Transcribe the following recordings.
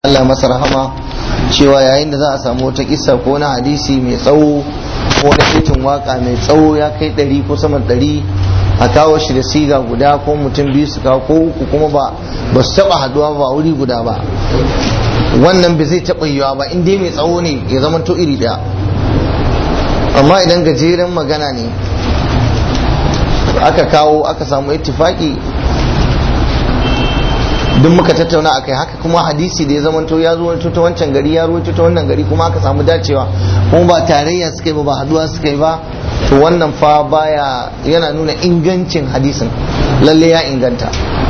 Allah masa rahama cewa yayin da za a samu wata kissa ko na hadisi mai tsawo ko na titin waka mai tsawo ya kai ɗari ko sama ɗari a kawo shi da siga guda ko mutum biyu su kawo ko uku kuma ba ba su taɓa haduwa ba wuri guda ba wannan bai zai taɓa yiwa ba in dai mai tsawo ne ya zama to iri ɗaya amma idan gajeren magana ne aka kawo aka samu ittifaki duk muka tattauna a kai haka kuma hadisi da ya zamanto ya zo ta wancan gari ya ruwaito ta wannan gari kuma aka samu dacewa kuma ba tarayya suka yi ba ba haduwa suka yi ba to wannan fa baya yana nuna ingancin hadisin lalle ya inganta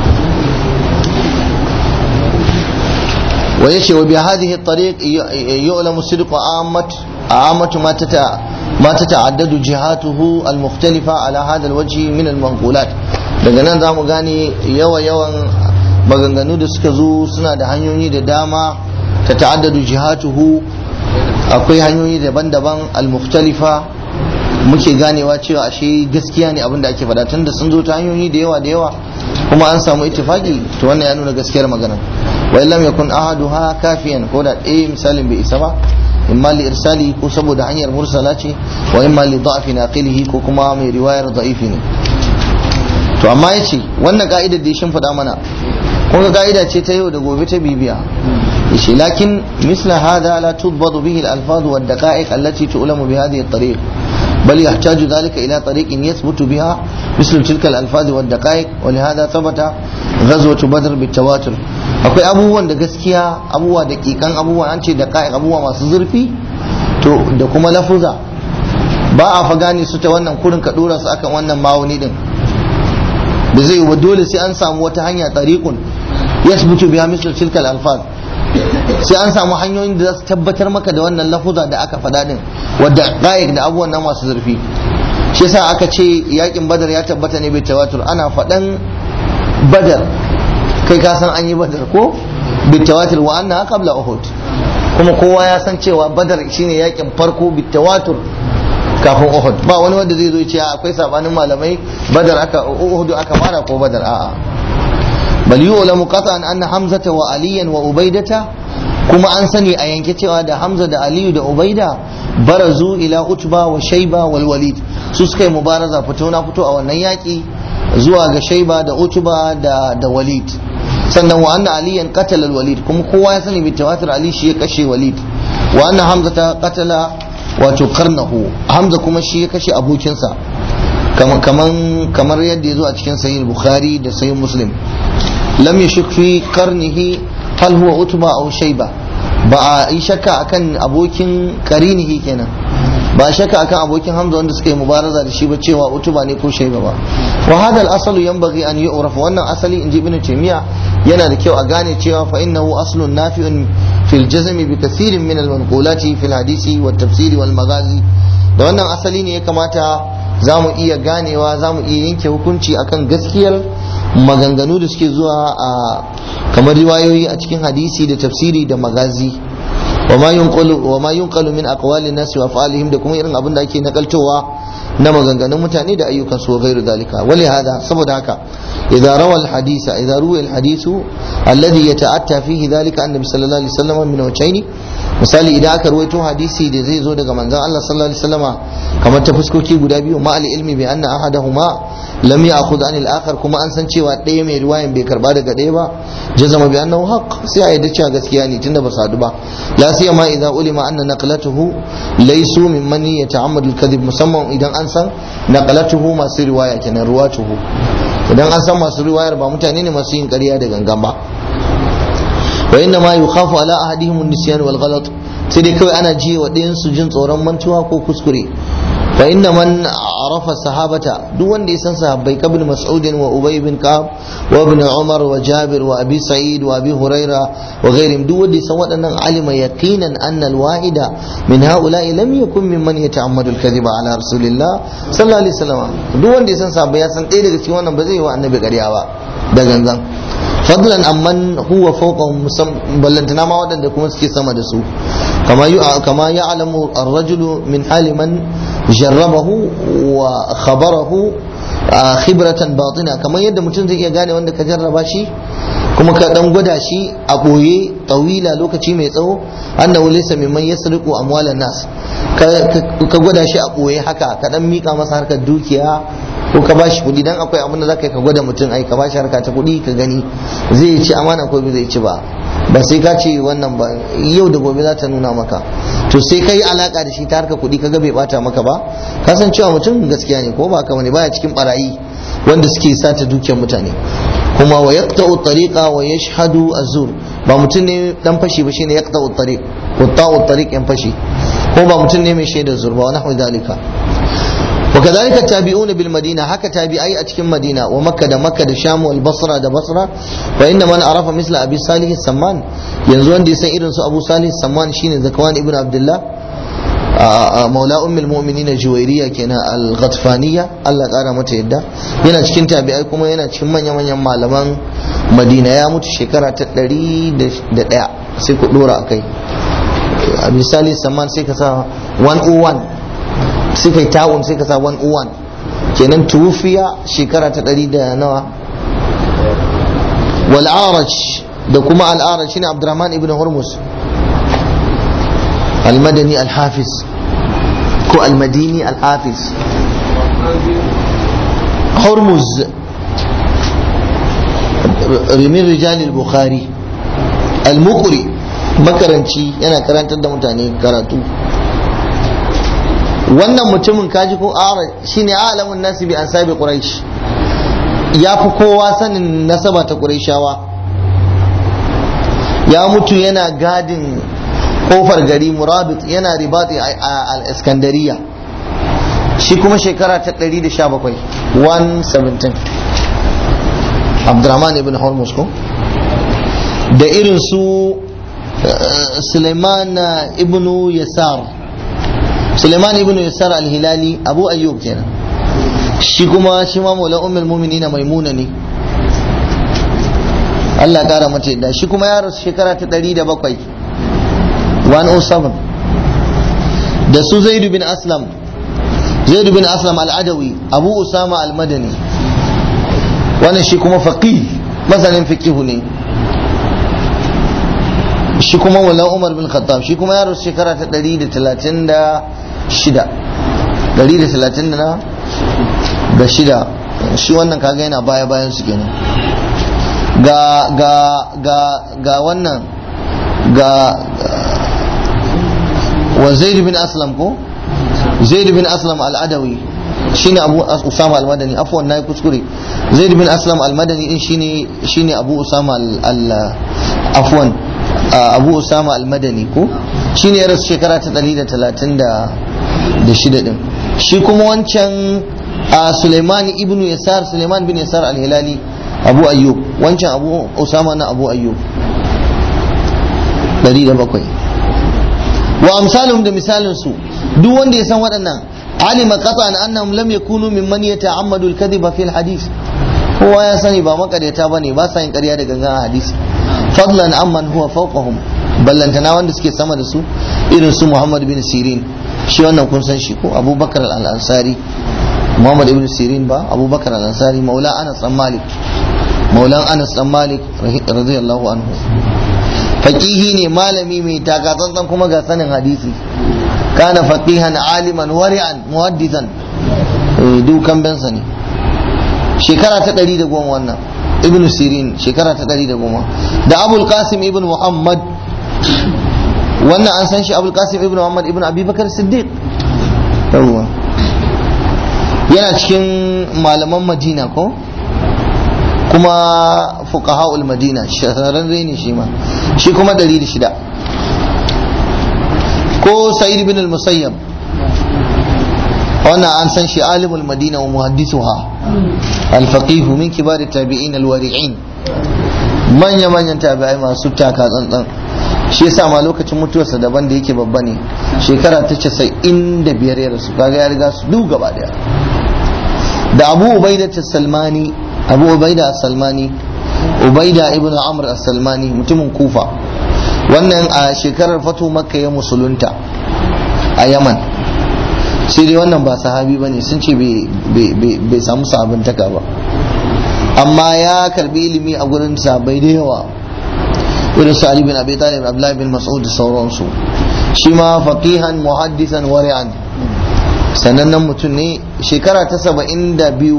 wa yace wa bi hadhihi at-tariq yu'lamu sidqu ammat ammat ma tata ما تتعدد جهاته المختلفة على هذا الوجه من المنقولات daga nan za mu gane yawa yawan maganganu da suka zo suna da hanyoyi da dama ta ta'addadu jihatuhu akwai hanyoyi daban-daban al-mukhtalifa muke ganewa cewa ashe gaskiya ne abin da ake faɗa tunda sun zo ta hanyoyi da yawa da yawa kuma an samu ittifaki to wannan ya nuna gaskiyar magana wa illam yakun ahaduha kafiyan ko da ɗaya misalin bai isa ba imma li irsali ko saboda hanyar mursala ce wa imma li da'fi naqilihi ko kuma mai riwayar da'ifi ne to amma yace wannan ka'idar da ya shimfiɗa mana kun ga ka'ida ce ta yau da gobe ta bibiya yace lakin misla hada la tudbadu bihi al-alfaz wa ad-daqa'iq allati tu'lamu bi hadhihi at-tariq بل يحتاج ذلك إلى طريق يثبت بها مثل تلك الألفاظ والدقائق ولهذا ثبت غزوة بدر بالتواتر akwai abubuwan da gaskiya abubuwa da kikan abubuwa an ce da kayan abubuwa masu zurfi to da kuma lafuza ba a fa gane su ta wannan kurin ka dora su akan wannan mawuni din da zai yi dole sai an samu wata hanya tariqun yasbutu biha mislu tilkal alfaz sai an samu hanyoyin da za su tabbatar maka da wannan lafuza da aka faɗa din wadda qa'iq da abubuwan nan masu zurfi shi yasa aka ce yakin badar ya tabbata ne bai tawatur ana faɗan badar kai ka san an yi badar ko bitawatir wa anna qabla uhud kuma kowa ya san cewa badar shine yakin farko bitawatur kafin uhud ba wani wanda zai zo ya ce akwai sabanin malamai badar aka uhud aka fara ko badar a'a bal yu'lamu qat'an anna hamzata wa aliyan wa ubaidata kuma an sani a yanke cewa da hamza da aliyu da ubaida barazu ila utba wa shayba wal walid su suka yi mubaraza fito na fito a wannan yaki zuwa ga shaiba da utuba da da walid sannan wa anna aliyan qatala walid kuma kowa ya sani bitawatir ali shi ya kashe walid wa anna hamza ta qatala wato karnahu hamza kuma shi ya kashe abokinsa kaman kamar yadda ya zo a cikin sahih bukhari da sahih muslim lam yashuk fi qarnihi hal huwa utba aw shayba ba a yi shakka akan abokin karinihi kenan ba shakka akan abokin hamza wanda suka yi mubaraza da shi ba cewa utuba ne ko shaiba ba wa hada al-aslu yanbaghi an yu'raf wannan asali inji ibn taymiya yana da kyau a gane cewa fa innahu aslun nafi'un fil jazmi bi kathirin min al-manqulati fil hadisi wat tafsiri wal magazi da wannan asali ne ya kamata zamu iya ganewa zamu iya yanke hukunci akan gaskiyar maganganu da suke zuwa a kamar riwayoyi a cikin hadisi da tafsiri da magazi وما ينقل وما ينقل من اقوال الناس وافعالهم da kuma irin abin da ake nakaltowa na maganganun mutane da ayyukan su gairu dalika wali hada saboda haka idza rawa alhadisa idza ruwa alhadisu alladhi yata'atta fihi dalika annabi sallallahu alaihi wasallam min wajhaini misali idan aka ruwaito hadisi da zai zo daga manzon Allah sallallahu alaihi wasallama kamar ta fuskoki guda biyu ma ilmi bi anna ahadahuma lam ya'khudh an al-akhar kuma an san cewa ɗaya mai riwayan bai karba daga ɗaya ba jazama bi annahu haqq sai a yadda cewa gaskiya ne tunda ba su hadu ba la siyama idza ulima anna naqlatuhu laysu mimman yata'ammadu al-kadhib musamman idan an san naqlatuhu masu riwaya kenan ruwatuhu idan an san masu riwayar ba mutane ne masu yin ƙarya da gangan ba wa inna ma yukhafu ala ahadihim an-nisyan wal ghalat sai dai kawai ana jiye wa ɗayan su jin tsoron mantuwa ko kuskure fa inna man arafa sahabata duk wanda ya san sahabbai kabin mas'ud wa ubay bin ka'ab wa ibn umar wa jabir wa abi sa'id wa abi huraira wa ghairihim duk wanda ya san waɗannan alima yaqinan anna al-wahida min ha'ula'i lam yakun mimman yata'ammadu al-kadhiba ala rasulillah sallallahu alaihi wasallam duk wanda ya san sahabbai ya san ɗaya daga cikin wannan ba zai yi wa annabi ƙarya ba da gangan fadlan amman huwa fawqahum ballantana ma waɗanda kuma suke sama da su kama kama ya'lamu ar-rajulu min hali man jarrabahu wa khabarahu khibratan batina kamar yadda mutum zai iya gane wanda ka jarraba shi kuma ka dan gwada shi a boye tawila lokaci mai tsawo annahu laysa mimman yasriqu amwalan nas ka gwada shi a boye haka ka dan mika masa harkar dukiya ko ka bashi kuɗi dan akwai abin da zaka ka gwada mutum ai ka bashi harka ta kuɗi ka gani zai ci amana ko bai zai ci ba ba sai ka ce wannan ba yau da gobe za ta nuna maka to sai ka yi alaka da shi ta harka kuɗi kaga bai bata maka ba ka san cewa mutum gaskiya ne ko ba haka bane baya cikin barayi wanda suke sata dukiyar mutane kuma wa yaqta'u tariqa wa yashhadu azur ba mutum ne dan fashi ba shine yaqta'u tariq qata'u tariq yan fashi ko ba mutum ne mai shaidar zur ba wa nahwu dalika وكذلك التابعون بالمدينة هكا تابعي أتكم مدينة ومكة دا مكة دا شام والبصرة دا بصرة وإن من عرف مثل أبي صالح السمان ينزون دي سيئر أبو صالح السمان شين ذكوان ابن عبد الله مولى أم المؤمنين جويرية كنا الغطفانية الله قال متى يدا yana cikin tabi'ai kuma yana cikin manya-manyan malaman madina ya mutu shekara ta ɗari da ɗaya sai ku ɗora a kai a misali saman sai ka sa 101 sai kai ta'un sai ka sa 101 kenan tufiya shekara ta ɗari da nawa wal araj da kuma al araj shine abdurrahman ibn hurmus al madani al hafiz ko al madini al hafiz hurmuz rimin rijal al bukhari al muqri makaranci yana karantar da mutane karatu wannan mutumin kaji ko ara shine alamun nasi bi ansabi quraish ya fi kowa sanin nasaba ta qurayshawa ya mutu yana gadin kofar gari murabit yana ribati a al-iskandariya shi kuma shekara ta 117 117 abdurrahman ibn hormuz ko da irin su suleiman ibn yasar Suleiman ibn Yasar al-Hilali Abu Ayyub kenan shi kuma shi ma maula ummul mu'minin maimuna ne Allah ya kara mata yadda shi kuma ya rasu shekara ta 107 107 da su Zaid bin Aslam Zaid bin Aslam al-Adawi Abu Usama al-Madani wannan shi kuma faqih masanin fiqh ne shi kuma wala Umar bin Khattab shi kuma ya rasu shekara ta 136 136 da shida shi wannan kaga yana baya bayan su kenan ga ga ga ga wannan ga wa Zaid bin Aslam ko Zaid bin Aslam al-Adawi shine Abu Usama al-Madani afwan nayi kuskure Zaid bin Aslam al-Madani din shine shine Abu Usama al afwan Abu Usama al-Madani ko shine ya rasu shekara ta 136 din shi kuma wancan Suleiman ibn Yasar Suleiman bin Yasar al-Hilali Abu Ayyub wancan Abu Usama na Abu Ayyub 107 wa amsalum da misalin su duk wanda ya san waɗannan alima qat'an annahum lam yakunu mimman yata'ammadu al-kadhiba fi al-hadith kowa ya sani ba makareta bane ba sa yin ƙarya da gangan a hadisi fadlan amman huwa fawqahum ballantana wanda suke sama da su irin su Muhammad bin Sirin shi wannan kun san shi ko Abubakar al-Ansari Muhammad ibn Sirin ba Abubakar al-Ansari maula Anas dan Malik maulan Anas dan Malik radiyallahu anhu faqihi ne malami mai takatsantsan kuma ga sanin hadisi kana faqihan aliman wari'an muhaddisan dukan bensa ne shekara ta ɗari da goma wannan ibn sirin shekara ta ɗari da goma da abul qasim ibn muhammad wannan an san shi abul qasim ibn muhammad ibn abubakar siddiq yawwa yana cikin malaman madina ko kuma fuqaha'ul madina shahararren ne shi ma shi kuma ɗari da shida ko sa'id ibn al-musayyab wannan an san shi alimul madina wa muhaddisuha al-faqih min kibar tabi'in al-wari'in manya manyan tabi'ai masu taka tsantsan shi yasa ma lokacin mutuwarsa daban da yake babba ne shekara ta 95 ya rasu kaga ya riga su duk gaba daya da Abu Ubaida salmani Abu Ubaida salmani Ubaida ibn Amr as-Salmani mutumin Kufa wannan a shekarar fatu makka ya musulunta a Yaman sai dai wannan ba sahabi bane sun ce bai samu sahabantaka ba amma ya karbi ilimi a gurin sabai da yawa irin su Ali bin Abi Talib Abdullah bin Mas'ud da sauransu shi ma faqihan muhaddisan wari'an sanannen mutum ne shekara ta saba'in da biyu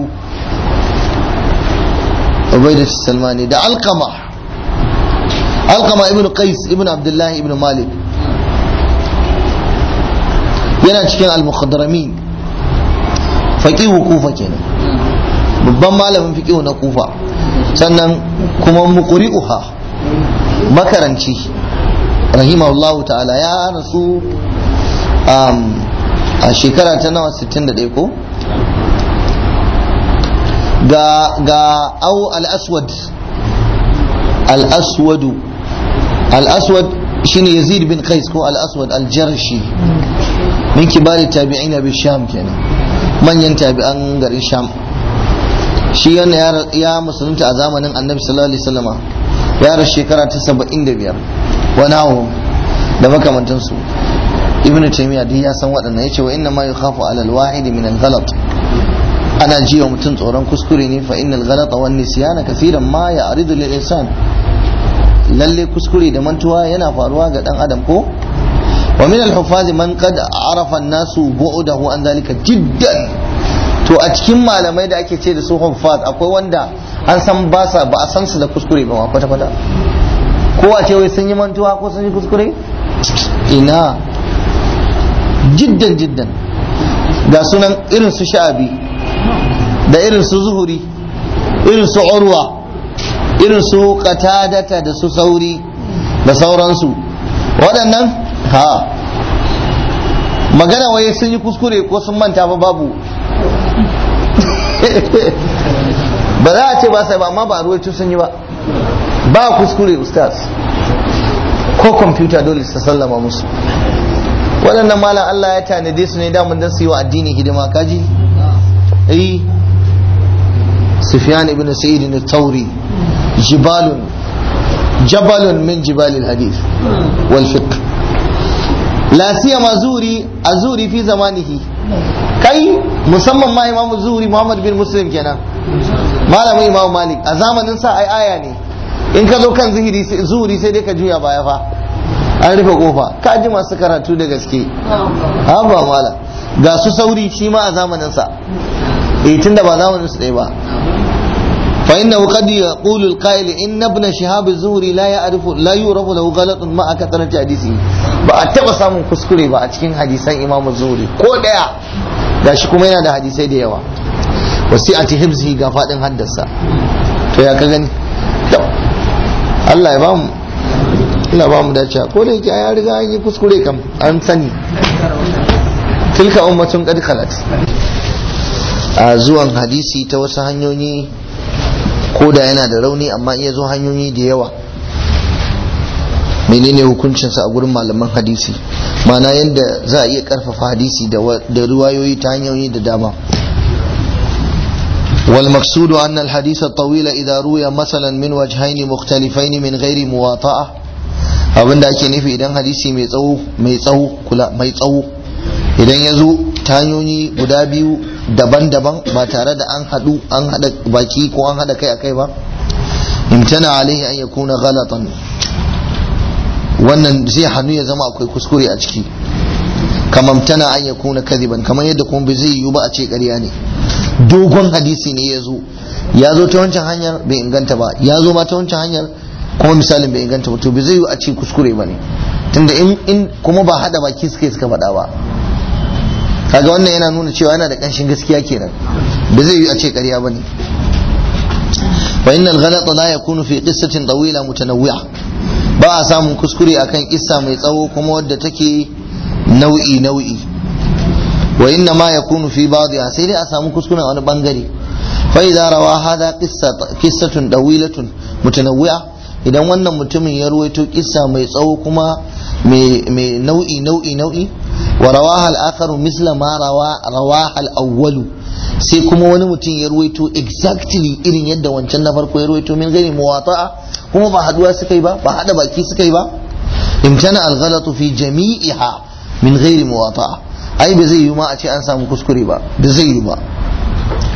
Ubaidat Salmani da Alkama Alkama ibn Qais ibn Abdullah ibn Malik yana cikin al-mukhadramin faqihu kufa kenan babban malamin fiqihu na kufa sannan kuma muqri'uha makaranci rahimahullahu ta'ala ya rasu a shekara ta nawa 61 ko ga ga au al-aswad al-aswadu al-aswad shine yazid bin qais ko al-aswad al-jarshi min kibari tabi'in bi sham kenan manyan tabi'an garin sham shi yana ya musulunta a zamanin annabi sallallahu alaihi wasallama ya rasu shekara ta 75 wani hawo da makamantansu ibn taymiya duk ya san waɗannan yace wa inna ma yukhafu ala al-wahid min al-ghalat ana ji wa mutum tsoron kuskure ne fa innal ghalata wan nisyana kaseeran ma ya'ridu lil insan lalle kuskure da mantuwa yana faruwa ga dan adam ko wa min al-huffaz man qad arafa an-nasu bu'dahu an zalika jiddan to a cikin malamai da ake ce da su huffaz akwai wanda an san ba sa ba a san su da kuskure ba ma kwata kwata ko a ce wai sun yi mantuwa ko sun yi kuskure ina jiddan jiddan ga sunan irin su sha'abi da irin su zuhuri irin su urwa irin su qatadata da su sauri da sauransu waɗannan ha magana waye sun yi kuskure ko sun manta ba babu ba za a ce ba sai ba amma ba ruwaito sun yi ba ba kuskure ustaz ko kwamfuta dole su sallama musu waɗannan malam Allah ya tanade su ne damun don su yi wa addini hidima kaji eh Sufyan ibn Sa'id al-Thawri jibalun jabalun min jibalil hadith wal fiqh la siyama zuri azuri fi zamanihi kai musamman ma Imam Zuri Muhammad bin Muslim kenan malamin Imam Malik a zamanin sa ai aya ne in ka zo kan zihiri zuri sai dai ka juya baya fa an rufe kofa ka ji masu karatu da gaske haba mala ga su sauri shi ma a zamanin sa eh tunda ba zamanin su ɗaya ba fa inna qad yaqulu al-qa'il inna ibn shihab az-zuhri la ya'rifu la yurafu lahu ghalatun ma akathrati hadisi ba a taba samun kuskure ba a cikin hadisan imam az-zuhri ko daya gashi kuma yana da hadisai da yawa wasi'ati hibzihi ga fadin haddasa to ya ka gani Allah ya bamu ina ba mu dace ko da yake ya riga an yi kuskure kam an sani tilka ummatun qad khalat a zuwan hadisi ta wasu hanyoyi ko da yana da rauni amma iya zo hanyoyi da yawa menene hukuncinsa a gurin malaman hadisi mana yadda za a iya karfafa hadisi da ruwayoyi ta hanyoyi da dama والمقصود أن الحديث الطويل إذا روي مثلا من وجهين مختلفين من غير مواطأة abin da ake nufi idan hadisi mai tsawo mai tsawo kula mai tsawo idan ya zo ta hanyoyi guda biyu daban-daban ba tare da an haɗu an haɗa baki ko an haɗa kai a kai ba imtana alaihi an yakuna ghalatan wannan zai hannu ya zama akwai kuskure a ciki kama imtana an yakuna kadiban kamar yadda kuma bai zai yiwu ba a ce ƙarya ne dogon hadisi ne ya zo ya zo ta wancan hanyar bai inganta ba ya zo ma ta wancan hanyar kuma misalin bai inganta ba to bai zai yi a ce kuskure ba ne tunda in kuma ba hada baki suka suka faɗa ba kaga wannan yana nuna cewa yana da ƙanshin gaskiya kenan bai zai yi a ce ƙarya ba ne wa innal ghalata la yakunu fi qissatin tawila mutanawwi'a ba a samun kuskure akan kissa mai tsawo kuma wadda take nau'i nau'i wa inna ma yakunu fi ba'dha sai dai a samu kuskure a wani bangare fa idza rawa hada qissatun dawilatun mutanawwi'a idan wannan mutumin ya ruwaito kissa mai tsawo kuma mai nau'i nau'i nau'i wa rawaha al-akharu misla ma rawa rawaha al-awwalu sai kuma wani mutum ya ruwaito exactly irin yadda wancan na farko ya ruwaito min gani muwata'a kuma ba haduwa suka yi ba ba hada baki suka yi ba imtana al-ghalatu fi jami'iha min ghairi muwata'a ai ba zai yi ma a ce an samu kuskure ba ba zai yi ba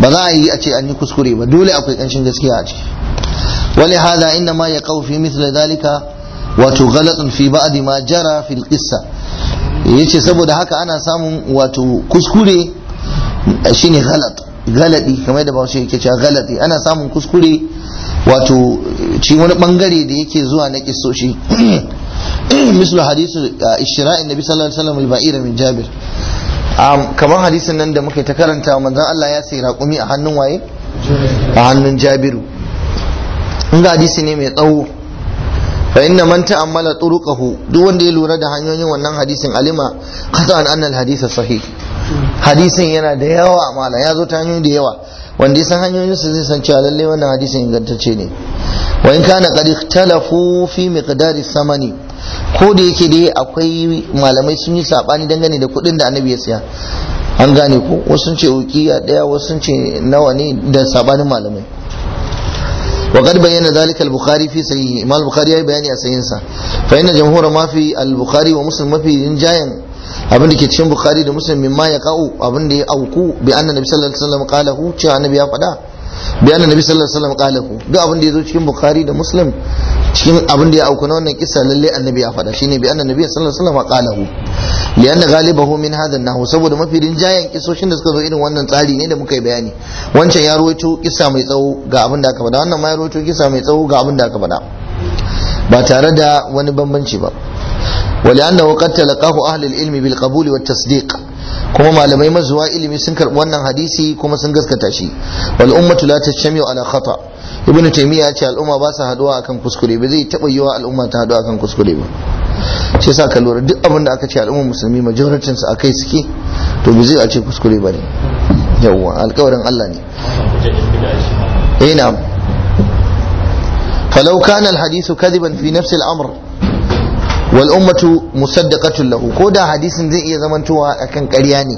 ba za a yi a ce an yi kuskure ba dole akwai kanshin gaskiya a ciki wali hada inna ma yaqau fi mithli dhalika wato ghalatun fi ba'd ma jara fil qissa yace saboda haka ana samun wato kuskure shine ghalat galadi kamar da bawashi yake cewa galadi ana samun kuskure wato ci wani bangare da yake zuwa na kissoshi mislu hadisu ishra'in nabi sallallahu alaihi wasallam al-ba'ira min jabir kamar hadisin nan da muke ta karanta manzon Allah ya sai raƙumi a hannun waye a hannun jabiru in ga hadisi ne mai tsawo fa inna man ta'ammala turuqahu duk wanda ya lura da hanyoyin wannan hadisin alima qat'an anna al-hadith sahih hadisin yana da yawa mala ya zo ta hanyoyi da yawa wanda ya san hanyoyin su zai san cewa lalle wannan hadisin ingantacce ne wa in kana qad ikhtalafu fi miqdari samani ko da yake dai akwai malamai sun yi sabani dangane da kuɗin da annabi ya siya an gane ko wasu sun ce ukiya daya wasu sun ce nawa ne da sabanin malamai وقد بين ذلك البخاري في صحيح ما البخاري أي بياني أسينسا فإن جمهور ما في البخاري ومسلم ما في إنجاين abin da ke cikin bukhari da muslim mimma ya ka'u abin da ya auku bi anna nabi sallallahu alaihi wasallam qalahu cewa annabi ya faɗa bi anna nabi sallallahu alaihi wasallam qalahu duk abin da ya zo cikin bukhari da muslim cikin abin da ya auku na wannan kissa lalle annabi ya faɗa shine bi anna nabi sallallahu alaihi wasallam qalahu li anna ghalibahu min hadha an saboda mafi rinjayen kisoshin da suka zo irin wannan tsari ne da muka yi bayani wancan ya rawaito kissa mai tsawo ga abin da aka faɗa wannan ma ya rawaito kissa mai tsawo ga abin da aka faɗa ba tare da wani bambanci ba ولأنه قد تلقاه أهل العلم بالقبول والتصديق kuma malamai mazuwa ilimi sun karɓi wannan hadisi kuma sun gaskata shi wal ummatu la tashmiu ala khata ibnu taymiya ya ce al'umma ba su haduwa akan kuskure ba zai taba yiwa al'umma ta haduwa akan kuskure ba shi yasa ka lura duk abin da aka ce al'umma musulmi majoritin su akai suke to ba zai a ce kuskure ba ne yawwa alƙawarin Allah ne eh na'am falau kana al-hadithu kadiban fi nafsi al-amr wal ummatu musaddaqatun lahu ko da hadisin zai iya zamantowa akan ƙarya ne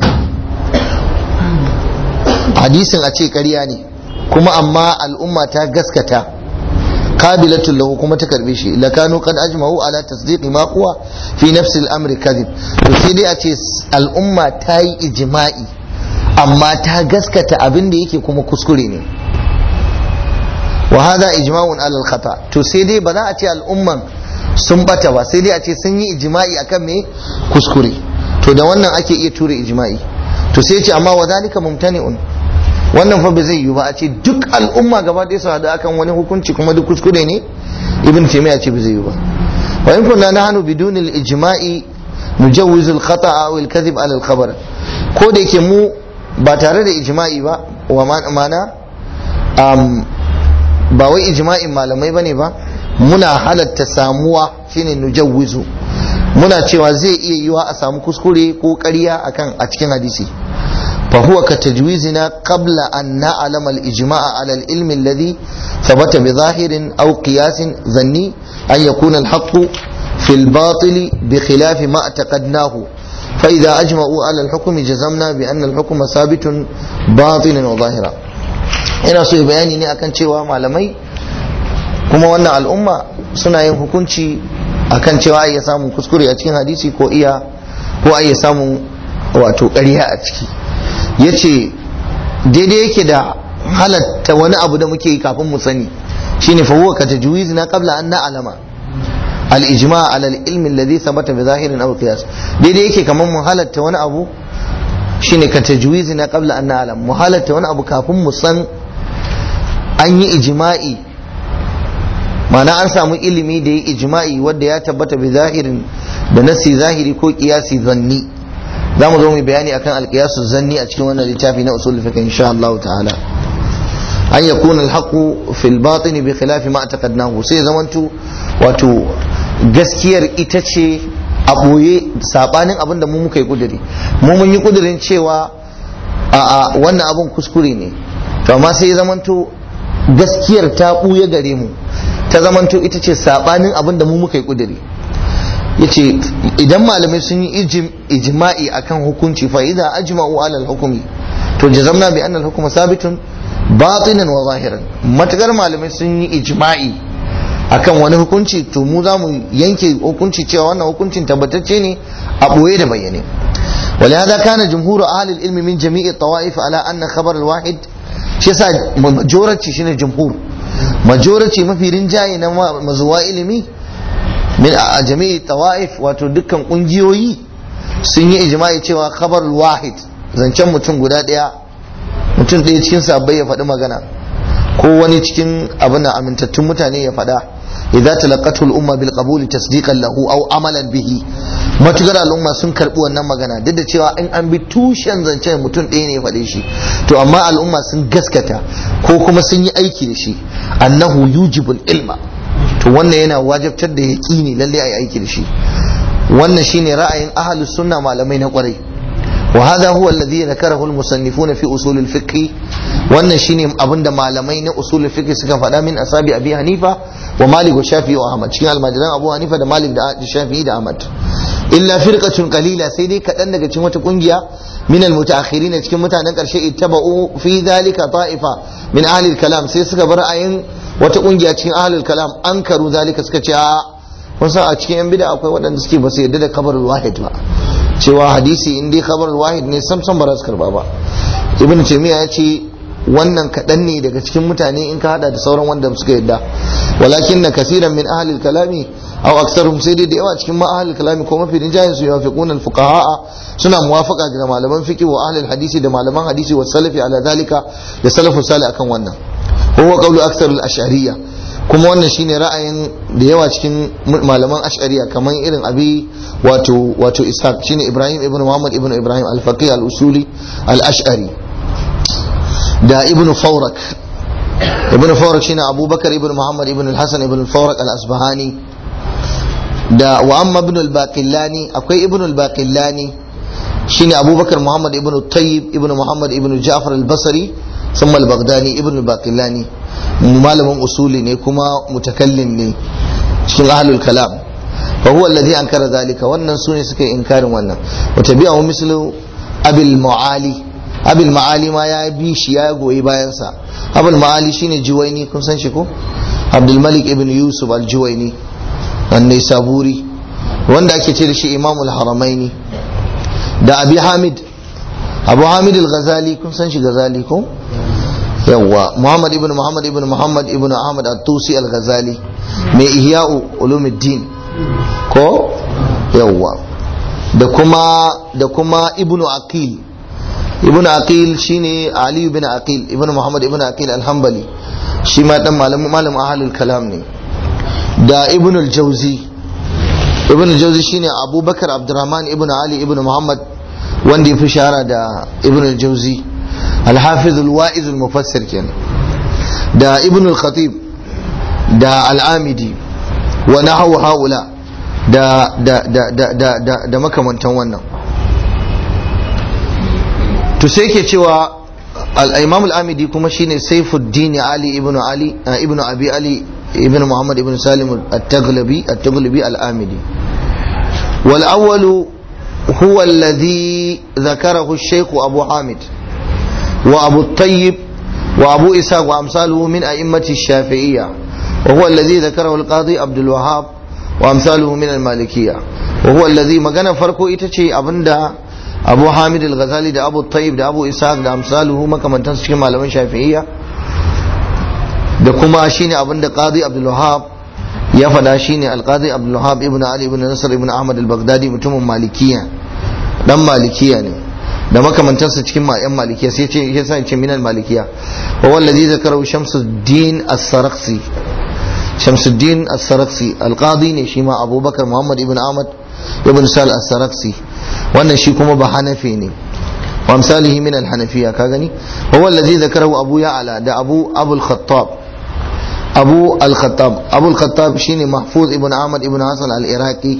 hadisin a ce ƙarya ne kuma amma al'umma ta gaskata qabilatul lahu kuma ta karbe shi la kanu qad ajma'u ala tasdiqi ma huwa fi nafsi al-amri kadhib to sai dai a ce al'umma ta yi ijma'i amma ta gaskata abin da yake kuma kuskure ne wa hadha ijma'un ala al-khata to sai dai ba za a ce al'umman sun bata ba sai dai a ce sun yi ijma'i akan me kuskure to da wannan ake iya ture ijma'i to sai ce amma wa zalika mumtani'un wannan fa ba zai yi ba a ce duk al'umma gaba ɗaya su haɗu akan wani hukunci kuma duk kuskure ne ibn taymiya ce ba zai yi ba wa in kunna nahnu bidun al-ijma'i nujawwizu al-khata'a aw al-kadhib ala al-khabar ko da yake mu ba tare da ijma'i ba wa mana ba wai ijma'in malamai bane ba muna halatta samuwa shine nujawwizu muna cewa zai iya yiwa a samu kuskure ko ƙarya akan a cikin hadisi fa huwa ka tajwizina qabla an na'lama al-ijma'a ala al-ilm alladhi thabata bi zahirin aw qiyasin zanni an yakuna al-haqqu fi al-batil bi khilaf ma i'taqadnahu fa idha ajma'u ala al-hukmi jazamna bi anna al-hukma sabitun batinan wa zahira ina so bayani ne akan cewa malamai kuma wannan al'umma suna yin hukunci akan cewa iya samun kuskure a cikin hadisi ko iya ko iya samun wato ƙarya a ciki ya ce daidai yake da halatta wani abu da muke yi kafin mu sani shine fa huwa ka tajwiz na qabla an na'lama al-ijma' ala al-ilm alladhi thabata bi zahirin aw qiyas daidai yake kamar mu halatta wani abu shine ka tajwiz na qabla an na'lam mu halatta wani abu kafin mu san an yi ijma'i ma'ana an samu ilimi da ya ijma'i wadda ya tabbata bi zahirin da nasi zahiri ko kiyasi zanni za mu zo mu bayani akan alqiyasu zanni a cikin wannan littafi na usul fiqh insha Allah ta'ala an yakuna alhaqu fil batin bi khilafi ma taqadnahu sai zamantu wato gaskiyar ita ce a boye sabanin abin da mu muka yi kuduri mu mun yi kudurin cewa a wannan abun kuskure ne to amma sai zamanto gaskiyar ta buye gare mu ta zamanto ita ce sabanin abin da mu muka yi kuduri yace idan malamai sun yi ijma'i akan hukunci fa idza ajma'u ala al-hukmi to jazamna bi anna al-hukma sabitun batinan wa zahiran matakar malamai sun yi ijma'i akan wani hukunci to mu za mu yanke hukunci cewa wannan hukuncin tabbatacce ne a boye da bayyane ولهذا كان جمهور أهل العلم من جميع الطوائف على أن خبر الواحد shi yasa majority shine jumhur majority mafi rinjaye na mazuwa ilimi min a jami'i tawaif wato dukkan kungiyoyi sun yi ijma'i cewa khabar wahid zancen mutum guda daya mutum ɗaya cikin sabbai ya faɗi magana ko wani cikin abin amintattun mutane ya faɗa idza talaqatul umma bil qabul tasdiqan lahu aw amalan bihi matukar al'umma sun karbi wannan magana duk da cewa in an bi tushen zancen mutum ɗaya ne ya faɗe shi to amma al'umma sun gaskata ko kuma sun yi aiki da shi annahu yujibul ilma to wannan yana wajabtar da yaqini lalle ai aiki da shi wannan shine ra'ayin ahlus sunna malamai na kwarai وهذا هو الذي ذكره المصنفون في اصول الفقه wannan shine abinda malamai na usul fiqh suka faɗa min asabi abi hanifa wa malik wa shafi'i wa ahmad cikin almajiran abu hanifa da malik da shafi'i da ahmad illa firqatun qalila sai dai kaɗan daga cikin wata kungiya min almutaakhirin cikin mutanen karshe ittaba'u fi dhalika ta'ifa min ahli kalam sai suka bar ayin wata kungiya cikin ahli kalam ankaru zalika suka ce a kun san a cikin yan bid'a akwai waɗanda suke ba su yarda da kabarul wahid ba cewa hadisi in dai khabar wahid ne sam sam ba za su karba ba ibn taymiya ya ce wannan kaɗan ne daga cikin mutane in ka hada da sauran wanda suka yadda walakin na kasiran min ahlil kalami aw aksarum sai dai da yawa cikin ma ahlil kalami ko mafi rinjayen su yafiqun al fuqaha suna muwafaqa da malaman fiqh wa ahlil hadisi da malaman hadisi wa salafi ala dalika da salafu salih akan wannan huwa qawlu aksar al ash'ariyya kuma wannan shine ra'ayin da yawa cikin malaman ash'ariya kamar irin abi wato wato ishaq shine ibrahim ibn muhammad ibn ibrahim al-faqih al-usuli al-ash'ari da ibn fawrak ibn fawrak shine abubakar ibn muhammad ibn al-hasan ibn fawrak al-asbahani da wa amma ibn al-baqillani akwai ibn al-baqillani shine abubakar muhammad ibn tayyib ibn muhammad ibn ja'far al-basri ثم البغداني ابن الباقلاني malamin usuli ne kuma mutakallim ne cikin ahlul kalam fa huwa alladhi ankara zalika wannan sune suka yi inkarin wannan wa tabi'ahu mislu abil muali abil maali ma ya bi shi ya goyi bayan sa abul maali shine juwaini kun san shi ko abdul malik ibn yusuf al juwaini annai saburi wanda ake ce da shi imamul haramaini da abi hamid abu hamid al-ghazali kun san shi ghazali ko yawwa muhammad ibn muhammad ibn muhammad ibn ahmad at-tusi al-ghazali mai ihya'u ulumuddin ko yawwa da kuma da kuma ibn aqil ibn aqil shine ali ibn aqil ibn muhammad ibn aqil al-hanbali shi ma dan malamin malamin ahlul kalam ne da ibn al-jawzi ibn al-jawzi shine abubakar abdurrahman ibn ali ibn muhammad wanda ya fi shahara da ibn al-jawzi الحافظ الواعظ المفسر كان دا ابن الخطيب دا العامدي ونحو هؤلاء دا دا دا دا دا دا, دا makamantan wannan to sai ke cewa al-imam al-amidi kuma shine Saifuddin Ali ibn Ali ibn Abi Ali ibn Muhammad ibn Salim at-Taghlabi at-Taghlabi al-Amidi wal awwal هو الذي ذكره الشيخ أبو حامد وأبو الطيب وأبو إسحاق وأمثاله من أئمة الشافعية وهو الذي ذكره القاضي عبد الوهاب وأمثاله من المالكية وهو الذي ما كان فرقه إتشي أبندا أبو حامد الغزالي دا أبو الطيب دا أبو إسحاق دا أمثاله ما كمان تنسكي malaman shafi'iyya da kuma shine abin da qadi abdul wahab ya fada shine al-qadi abdul wahab ibn ali ibn nasr ibn ahmad al-baghdadi mutumin malikiya dan malikiya ne da makamantansa cikin ma'yan malikiya sai ce ya sa ce minal malikiya wa wallazi zakaru shamsuddin as-sarakhsi shamsuddin as-sarakhsi al-qadi ne shi ma abubakar muhammad ibn ahmad ibn sal as-sarakhsi wannan shi kuma ba hanafi ne wa misalihi min al-hanafiya ka gani wa wallazi zakaru abu ya'la da abu abul khattab abu al-khattab abu al-khattab shine mahfuz ibn ahmad ibn hasan al-iraqi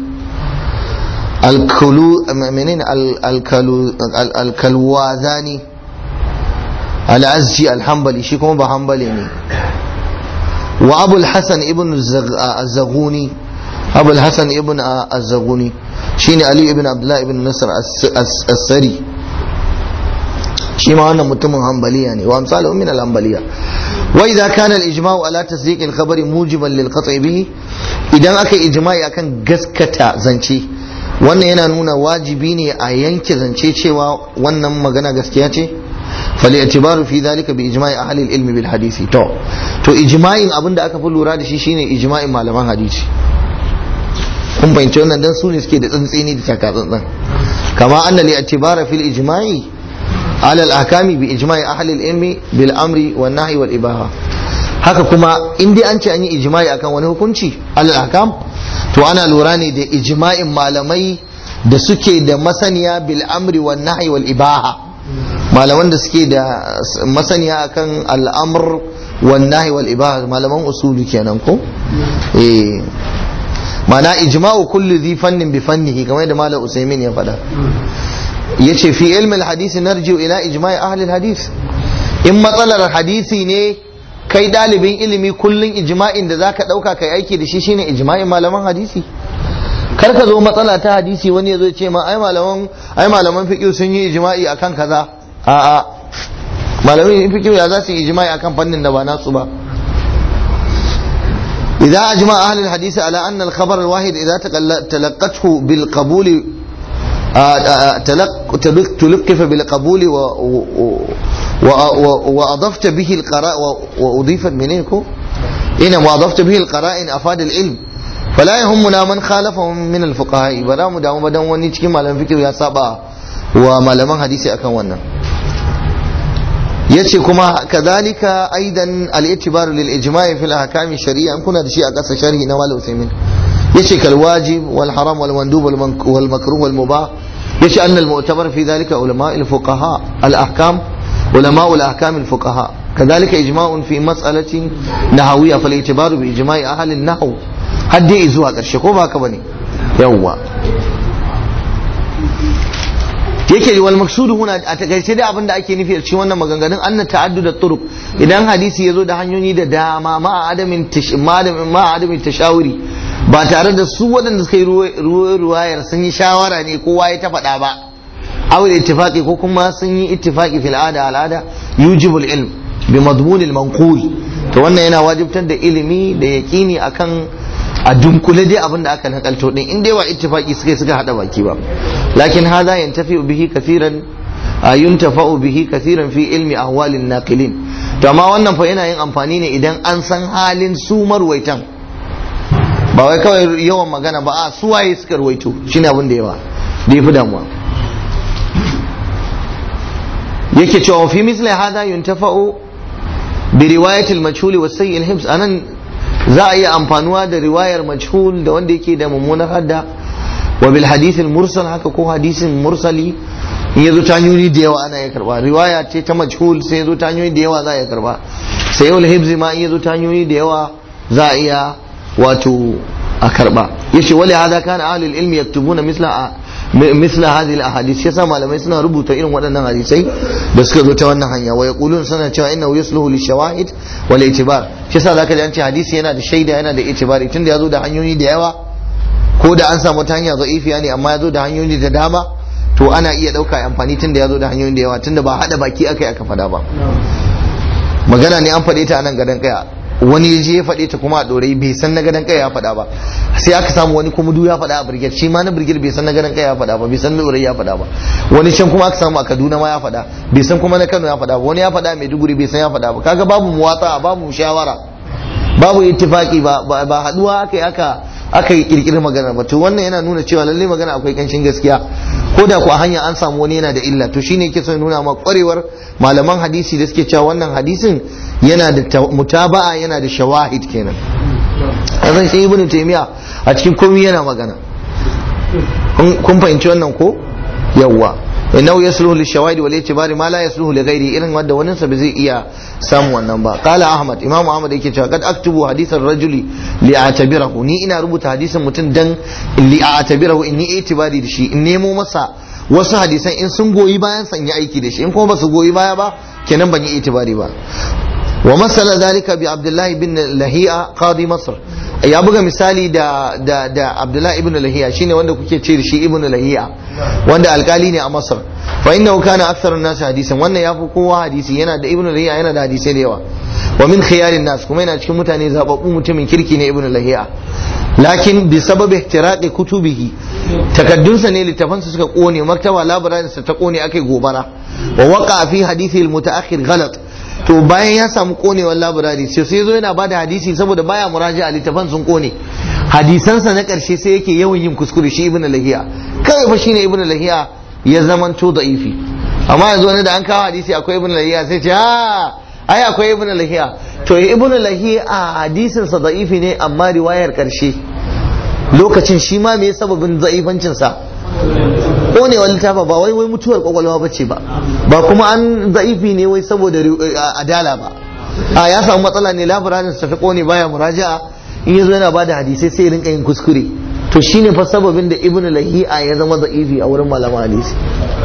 الكلو منين الكلو الكلوازاني العزجي الحنبلي شي كما بحنبلي ني وابو الحسن ابن الزغوني ابو الحسن ابن الزغوني شيني علي ابن عبد الله ابن نصر السري shi ma wannan mutumin hambaliya ne wa amsalu min al-hambaliya wa idza kana al-ijma'u ala tasdiq al-khabari mujiban lil qat'i bihi idan aka ijma'i akan gaskata zance wannan yana nuna wajibi ne a yanke zance cewa wannan magana gaskiya ce فالاعتبار في ذلك بإجماع أهل العلم بالحديث تو تو إجماع أبن دا أكا فلو راد شي شيني إجماع معلمان حديث kun fahimci wannan dan su ne suke da tsantseni da taka tsantsan kama anna li i'tibara fil ijma'i ala al ahkami bi ijma'i ahli al ilmi bil amri wan nahyi wal ibaha haka kuma in dai an ce an yi ijma'i akan wani hukunci al ahkam to ana lura ne da ijma'in malamai da suke da masaniya bil amri wan nahyi wal ibaha malaman da suke da masaniya akan al'amr wan nahi wal ibaha malaman usulu kenan ko eh mana ijma'u kulli dhi fannin bi fannihi kamar da malam usaimin ya faɗa yace fi ilmi hadisi narji'u ila ijma'i ahli hadis in matsalar hadisi ne kai dalibin ilimi kullun ijma'in da zaka dauka kai aiki da shi shine ijma'in malaman hadisi kar ka zo matsala ta hadisi wani ya zo ce ma ai malaman ai malaman fiqh sun yi ijma'i akan kaza a'a malamin fiqh ya za su yi ijma'i akan fannin da ba nasu ba إذا أجمع أهل الحديث على أن الخبر الواحد إذا تلقته بالقبول تلقف بالقبول وأضفت به القراء وأضيفت منيكو إن وأضفت به القرائن أفاد العلم فلا يهمنا من خالفهم من الفقهاء بلا مدام بدن وني cikin malaman fiqh ya saba wa malaman hadisi akan wannan yace kuma kadhalika aidan al-i'tibar lil ijma' fi al-ahkam shari'a kuna da shi a kasa sharhi na Malam Usaimin yace kal wajib wal haram wal mandub wal makruh wal mubah yace anna al-mu'tabar fi dhalika ulama al-fuqaha al-ahkam ulama al-ahkam al-fuqaha كذلك إجماع في مسألة نحوية فالاعتبار بإجماع أهل النحو har dai zuwa ƙarshe ko ba ka bane yawwa yake wal maksudu huna a takaice dai abinda ake nufi a cikin wannan maganganun anna ta'addud turuq idan hadisi yazo da hanyoyi da dama ma adamin malamin ma adamin tashawuri ba tare da su waɗanda suka yi ruwayar sun yi shawara ne kowa ya ta faɗa ba aw ittifaqi ko kuma sun yi ittifaqi fil ada al'ada yujibul ilm bi madmun al manqul to wannan yana wajibtar da ilimi da yaqini akan a dunkule dai abin da aka nakalto din in dai ba ittifaqi suka suka hada baki ba lakin hadha yantafi bihi kathiran yuntafa'u bihi kathiran fi ilmi ahwalin naqilin to amma wannan fa yana yin amfani ne idan an san halin su marwaitan ba wai kawai yawan magana ba a su waye suka ruwaito shine abin da yawa da yafi damuwa yake cewa fi misli hadha yuntafa'u bi riwayatil majhuli was sayyi hibs anan za a iya amfanuwa da riwayar majhul da wanda yake da mummunar hadda wa bil hadithin mursal haka ko hadisin mursali in yazo ta hanyoyi da yawa ana iya karba riwaya ce ta majhul sai yazo ta hanyoyi da yawa za a iya karba sai yau hibzi ma in yazo ta hanyoyi da yawa za a iya wato a karba yace wali hada kana ahlul ilmi yaktubuna misla misla hadhihi al-ahadith yasa malamai suna rubuta irin waɗannan hadisai da suka zo ta wannan hanya wa yaqulun suna cewa innahu yasluhu lishawahid wal itibar shi yasa zaka ji an ce hadisi yana da shaida yana da itibari tunda ya zo da hanyoyi da yawa ko da an samu ta hanya za'ifiya ne amma ya zo da hanyoyi da dama to ana iya ɗauka amfani tunda ya zo da hanyoyi da yawa tunda ba haɗa baki aka yi aka faɗa ba magana ne an faɗe ta a nan gadon kaya wani ya je ya faɗe ta kuma a ɗorai bai san na gadon kaya ya faɗa ba sai aka samu wani kuma du ya faɗa a birgir shi ma na birgir bai san na gadon kaya ya faɗa ba bai san na ɗorai ya faɗa ba wani can kuma aka samu a kaduna ma ya faɗa bai san kuma na kano ya faɗa ba wani ya faɗa a maiduguri bai san ya faɗa ba kaga babu muwatsa babu shawara babu ittifaki ba ba haɗuwa aka yi aka aka yi kirkirar magana ba to wannan yana nuna cewa lalle magana akwai kanshin gaskiya ko da ku a hanya an samu wani yana da illa to shine yake son nuna ma kwarewar malaman hadisi da suke cewa wannan hadisin yana da mutaba'a yana da shawahid kenan azan shi ibnu taymiya a cikin komai yana magana kun fahimci wannan ko yawwa innahu yasluhu lishawahid wal itibari ma la yasluhu li ghairi irin wanda wani sa zai iya samu wannan ba qala ahmad imamu ahmad yake cewa kad aktubu hadisan rajuli li a'tabirahu ni ina rubuta hadisin mutum dan li a'tabirahu in ni itibari da shi in nemo masa wasu hadisan in sun goyi bayan san yi aiki da shi in kuma ba su goyi baya ba kenan ban yi itibari ba wa masala zalika bi abdullahi bin lahiya qadi masr ya buga misali da da da abdullahi ibn lahiya shine wanda kuke ce shi ibn lahiya wanda alkali ne a masar fa innahu kana aktharun nas hadisan wannan yafi kowa hadisi yana da ibn lahiya yana da hadisai da yawa wa min khiyarin nas kuma yana cikin mutane zababbu mutumin kirki ne ibn lahiya lakin bi sababi ihtiraqi kutubihi takaddunsa ne littafansa suka kone maktaba labararinsa ta kone aka gobara wa waka fi hadithi al-mutaakhir ghalat to bayan ya samu konewar labarari sai sai zo yana bada hadisi saboda baya muraja a littafan sun kone hadisansa na karshe sai yake yawan yin kuskure shi ibnu lahiya kawai fa shine ibnu lahiya ya zamanto da'ifi amma yanzu wani da an kawo hadisi akwai ibnu lahiya sai ce ha ai akwai ibnu lahiya to ibnu lahiya a hadisin sa da'ifi ne amma riwayar karshe lokacin shi ma me sababin za'ifancin sa konewar littafa ba wai wai mutuwar kwakwalwa ba ce ba ba kuma an za'ifi ne wai saboda adala ba a ya samu matsala ne labararin sa ta kone baya muraja'a in yazo yana bada hadisai sai rinka yin kuskure to shine fa sababin da ibnu lahi'a ya zama za'ifi a wurin malaman hadisi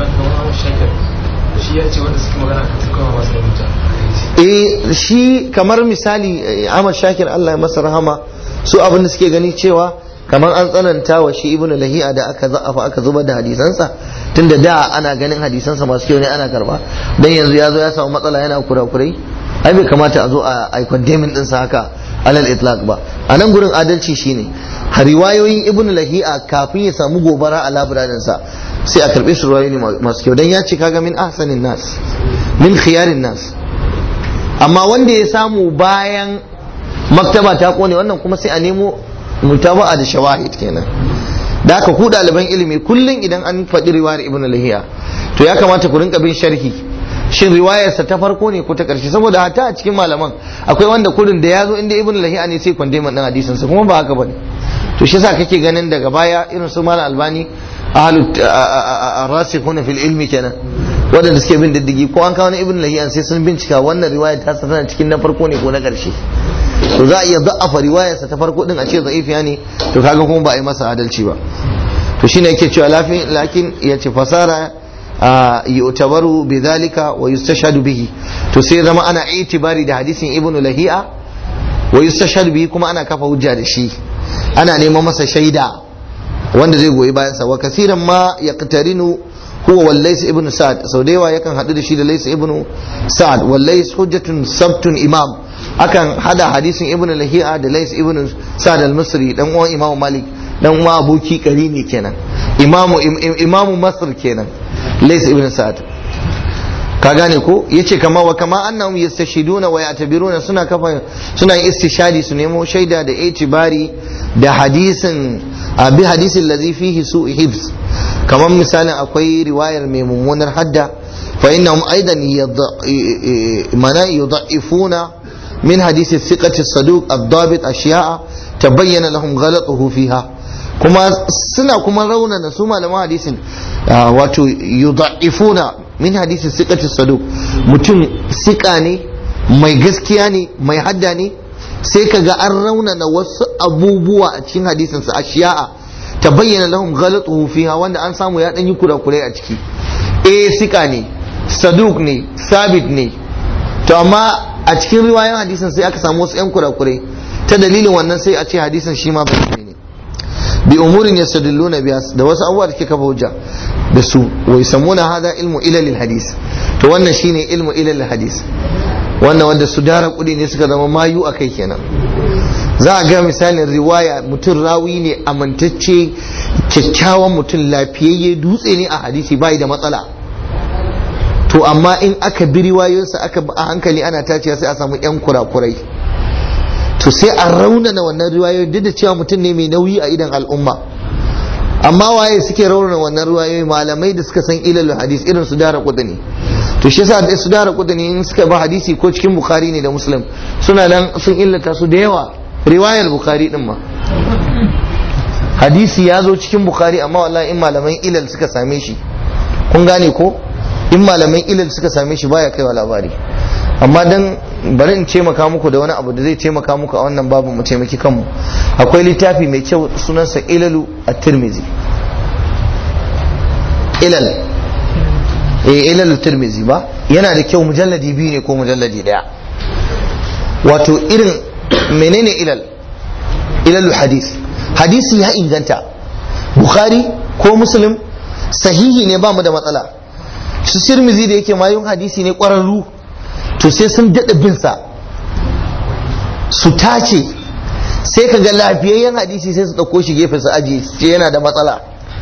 shi ya ce wanda suke magana kan suka masu da mutu eh shi kamar misali Ahmad Shakir Allah ya masa rahama su abin da suke gani cewa kamar an tsananta wa shi ibnu lahi'a da aka za'afa aka zubar da hadisansa tunda da ana ganin hadisansa masu kyau ne ana karba dan yanzu ya zo ya samu matsala yana kurakurai ai bai kamata a zo a ai condemning din sa haka alal itlaq ba a nan gurin adalci shine riwayoyin ibnu lahi'a kafin ya samu gobara a labirarin sa sai a karbe su riwayoyi masu kyau dan ya ce kaga min ahsanin nas min khiyarin nas amma wanda ya samu bayan maktaba ta kone wannan kuma sai a nemo mutaba'a da shawahid kenan da aka ku ɗaliban ilimi kullum idan an faɗi riwayar ibn lahiya to ya kamata ku rinka bin sharhi shin riwayarsa ta farko ne ko ta ƙarshe saboda hatta a cikin malaman akwai wanda kurin da ya zo inda ibn lahiya ne sai kwande man hadisin sa kuma ba haka bane to shi yasa kake ganin daga baya irin su malam albani ahlu rasikhuna fil ilmi kenan waɗanda suke bin diddigi ko an kawo ibn lahiya sai sun bincika wannan riwayar ta tana cikin na farko ne ko na ƙarshe to za a iya za'afa riwayarsa ta farko din a ce za'ifiya ne to kaga kuma ba a yi masa adalci ba to shine yake cewa lafi lakin ya ce fasara yu'tabaru bi zalika wa yustashhadu bihi to sai zama ana itibari da hadisin ibn lahi'a wa yustashhadu bihi kuma ana kafa hujja da shi ana neman masa shaida wanda zai goyi bayan sa wa kasiran ma yaqtarinu huwa wallais ibn sa'ad sau da yawa yakan haɗu da shi da lais ibn sa'ad wallais hujjatun sabtun imam akan hada hadisin ibn lahi'a da lais ibn sa'ad al-misri dan uwan imamu malik dan uwa aboki ne kenan imamu imamu masr kenan lais ibn sa'ad ka gane ko yace kama wa kama annahum yastashhiduna wa ya'tabiruna suna kafa suna yin istishadi su nemo shaida da itibari da hadisin bi hadisin ladhi fihi su'u hifz kamar misalin akwai riwayar mai mummunar hadda fa innahum aidan mana yudha'ifuna min hadisi thiqati as-saduq ad-dabit ashiya'a tabayyana lahum ghalatuhu fiha kuma suna kuma raunana su malaman hadisin wato yudha'ifuna min hadisi thiqati as-saduq mutum sika ne mai gaskiya ne mai hadda ne sai kaga an raunana wasu abubuwa a cikin hadisinsa ashiya'a ta bayyana lahum ghalatuhu fiha wanda an samu ya dan yi kurakurai a ciki eh sika ne saduk ne sabit ne to amma a cikin riwayan hadisin sai aka samu wasu yan kurakurai ta dalilin wannan sai a ce hadisin shi ma bai ne bi umurin yastadilluna biya da wasu abubuwa da ke kafa hujja da su wa yusammuna hada ilmu ilalil hadis to wannan shine ilmu ilalil hadis wannan wanda su dara kudi ne suka zama mayu a kai kenan za a ga misalin riwaya mutum rawi ne amintacce kyakkyawan mutum lafiyayye dutse ne a hadisi bai da matsala to amma in aka bi riwayoyinsa aka a hankali ana tacewa sai a samu yan kurakurai to sai a raunana wannan riwayoyi duk da cewa mutum ne mai nauyi a idan al'umma amma waye suke raunana wannan riwayoyi malamai da suka san ilalul hadis irin su dara kudani to shi yasa da su dara kudani in suka ba hadisi ko cikin bukhari ne da muslim suna nan sun illata su da yawa riwayar bukhari din ma hadisi ya zo cikin bukhari amma wallahi in malaman ilal suka same shi kun gane ko in malaman ilal suka same shi baya kaiwa labari amma dan bari in taimaka muku da wani abu da zai taimaka muku a wannan babu mu taimaki kanmu akwai littafi mai kyau sunansa ilalu at-tirmizi ilal eh ilalu tirmizi ba yana da kyau mujalladi biyu ne ko mujalladi daya wato irin menene ilal ilalul hadis hadisi ya inganta bukhari ko muslim sahihi ne ba mu da matsala su tirmizi da yake mayun hadisi ne kwararru to sai sun daɗa binsa su tace sai ka ga lafiyayyen hadisi sai su ɗauko shi gefe su aji ce yana da matsala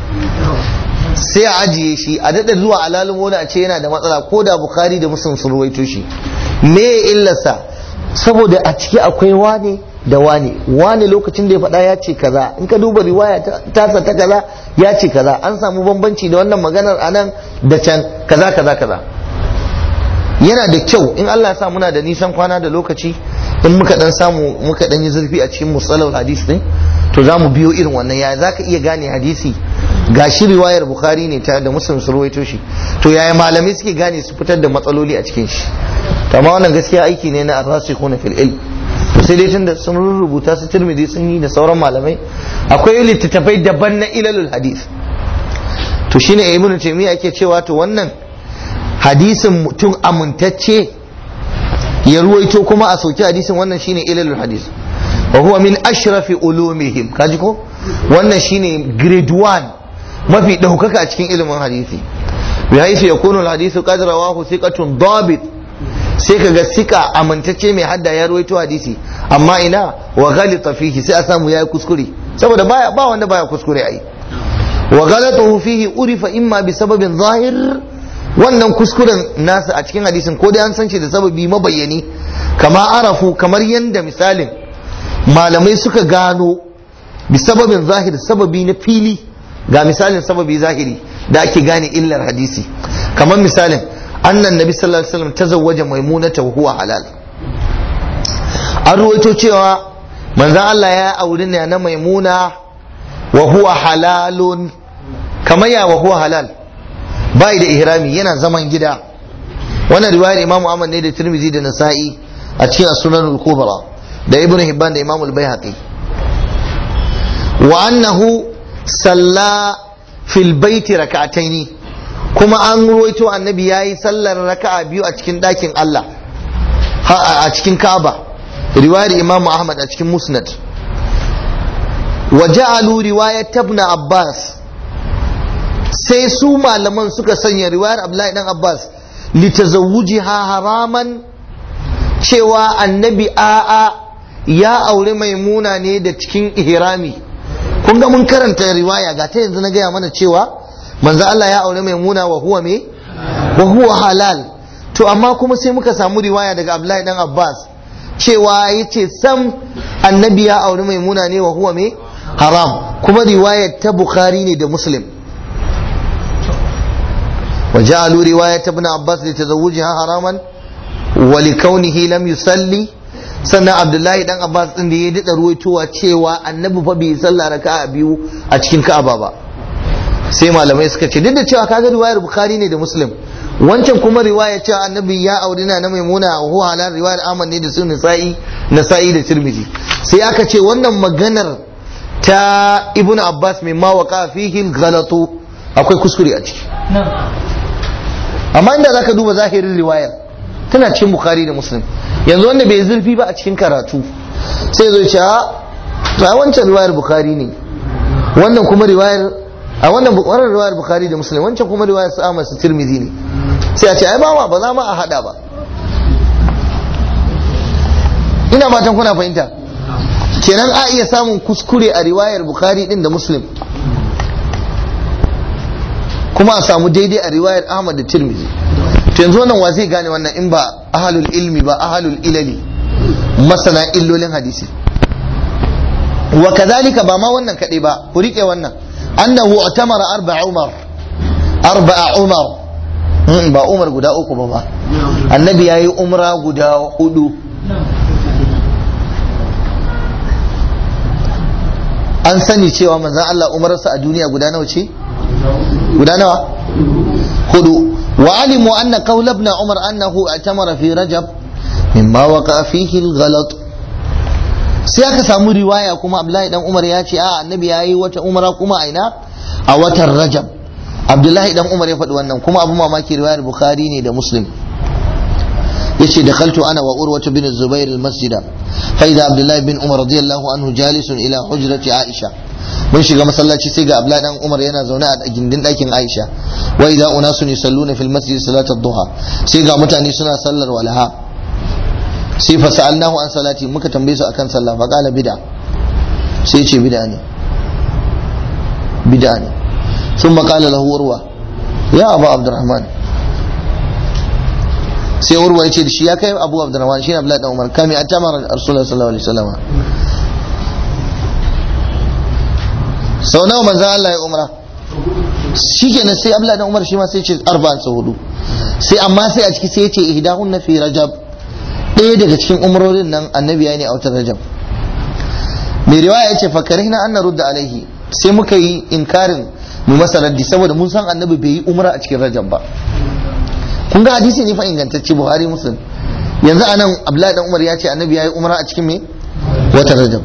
sai a ajiye shi a daɗa zuwa alalin wani a ce yana da matsala ko da bukari da muslim sun ruwaito shi me illarsa saboda a ciki akwai wane da wane wane lokacin da ya faɗa ya ce kaza in ka duba riwaya tasa ta kaza ya ce kaza an samu bambanci da wannan maganar anan da can kaza kaza kaza yana da kyau in Allah ya sa muna da nisan kwana da lokaci in muka dan samu muka dan yi zurfi a cikin musalal hadis din to za mu biyo irin wannan yaya zaka iya gane hadisi ga shi riwayar bukhari ne ta da muslim su rawaito shi to yaya malamai suke gane su fitar da matsaloli a cikin shi amma wannan gaskiya aiki ne na arrasikhuna fil ilm to sai dai tunda sun rubuta su tirmidhi sun yi da sauran malamai akwai littattafai daban na ilalul hadith to shine ibnu taymiya yake cewa to wannan hadisin mutum amintacce ya ruwaito kuma a sauki hadisin wannan shine ilalul hadith wa huwa min ashrafi ulumihim kaji ko wannan shine grade 1 mafi daukaka a cikin ilimin hadisi bi haisu yakunu al-hadithu qad rawahu thiqatun dabit sai kaga sika amintacce mai hadda ya ruwaito hadisi amma ina wa ghalita fihi sai a samu yayi kuskure saboda baya ba wanda baya kuskure ai wa ghalatuhu fihi urifa imma bi sababin zahir wannan kuskuren nasa a cikin hadisin ko dai an san shi da sababi mabayyani kama arafu kamar yanda misalin malamai suka gano bi sababin zahir sababi na fili ga misalin sababi zahiri da ake gane illar hadisi kamar misalin annan nabi sallallahu alaihi wasallam tazawwaja maimunata wa huwa halal an ruwaito cewa manzon Allah ya auri ne na maimuna wa huwa halalun kamar ya wa huwa halal bai da ihrami yana zaman gida wannan riwayar imamu Ahmad ne da Tirmidhi da Nasa'i a cikin sunan al-kubra da Ibn Hibban da Imam al-Baihaqi wa annahu salla fil baiti rak'ataini kuma an ruwaito annabi yayi sallar raka'a biyu a cikin ɗakin Allah a cikin Kaaba riwayar Imam Ahmad a cikin Musnad wa ja'alu riwayat ibn Abbas sai su malaman suka sanya riwayar Abdullahi dan Abbas litazawujiha haraman cewa annabi a'a ya aure maimuna ne da cikin ihrami kun ga mun karanta riwaya ga ta yanzu na gaya mana cewa manzo Allah ya aure maimuna wa huwa me wa huwa halal to amma kuma sai muka samu riwaya daga Abdullahi dan Abbas cewa yace sam annabi ya aure maimuna ne wa huwa me haram kuma riwayar ta Bukhari ne da Muslim وجعلوا رواية ابن عباس لتزوجها حراما ولكونه لم يصلي sannan abdullahi dan abbas din da ya daɗa ruwaitowa cewa annabi fa bai sallah raka'a biyu a cikin ka'aba ba sai malamai suka ce duk da cewa kaga riwayar bukhari ne da muslim wancan kuma riwaya cewa annabi ya auri na na maimuna a huwa halal riwayar ahmad ne da su nasa'i nasa'i da tirmidhi sai aka ce wannan maganar ta ibnu abbas mai ma waqa fihi ghalatu akwai kuskure a ciki amma inda zaka duba zahirin riwayar tana cikin bukhari da muslim yanzu wanda bai zurfi ba a cikin karatu sai zo ce a wancan riwayar bukhari ne wannan kuma riwayar a wannan wannan riwayar bukhari da muslim wancan kuma riwayar su Ahmad su Tirmidhi ne sai a ce ai ba ba za ma a hada ba ina fatan kuna fahimta kenan a iya samun kuskure a riwayar bukhari din da muslim kuma a samu daidai a riwayar Ahmad da Tirmidhi to yanzu wannan wa zai gane wannan in ba ahalul ilmi ba ahalul ilali masana illolin hadisi wa kadhalika ba ma wannan kadai ba ku rike wannan annahu utamara arba'a umar arba'a umar ba umar guda uku ba ba annabi yayi umra guda hudu an sani cewa manzon Allah umarsa a duniya guda nawa ce guda nawa hudu وعلموا أن قول ابن عمر أنه اعتمر في رجب مما وقع فيه الغلط sai aka samu riwaya kuma Abdullahi dan Umar ya ce a annabi ya yi wata umara kuma aina a watan Rajab Abdullahi dan Umar ya faɗi wannan kuma abu mamaki riwayar Bukhari ne da Muslim yace dakhaltu ana wa Urwa bin Zubair al-masjida fa idha Abdullahi bin Umar radiyallahu anhu jalisun ila hujrati Aisha mun shiga masallaci sai ga Abdullahi dan Umar yana zaune a gindin ɗakin Aisha wa idza unasun yusalluna fil masjid salat ad-duha sai ga mutane suna sallar walaha sai fa sa'alnahu an salati muka tambaye su akan sallah fa qala bid'a sai ce bid'a ne bid'a ne sun maƙala lahu urwa ya abu abdurrahman sai urwa ya ce da shi ya kai abu abdurrahman shi ne abdullahi dan umar kami a tamar rasulullah sallallahu alaihi wasallam sau nawa manzan Allah ya umra shi kenan sai abdullahi dan umar shi ma sai ce arba'an sau hudu sai amma sai a ciki sai ya ce ihdahun na fi rajab ɗaya daga cikin umrorin nan annabi ya ne a watan rajab mai riwaya ya ce fakarihna an narudda alaihi sai muka yi inkarin mu masa raddi saboda mun san annabi bai yi umra a cikin rajab ba kun ga hadisi ne fa ingantacce buhari muslim yanzu anan abdullahi dan umar ya ce annabi ya yi umra a cikin me watan rajab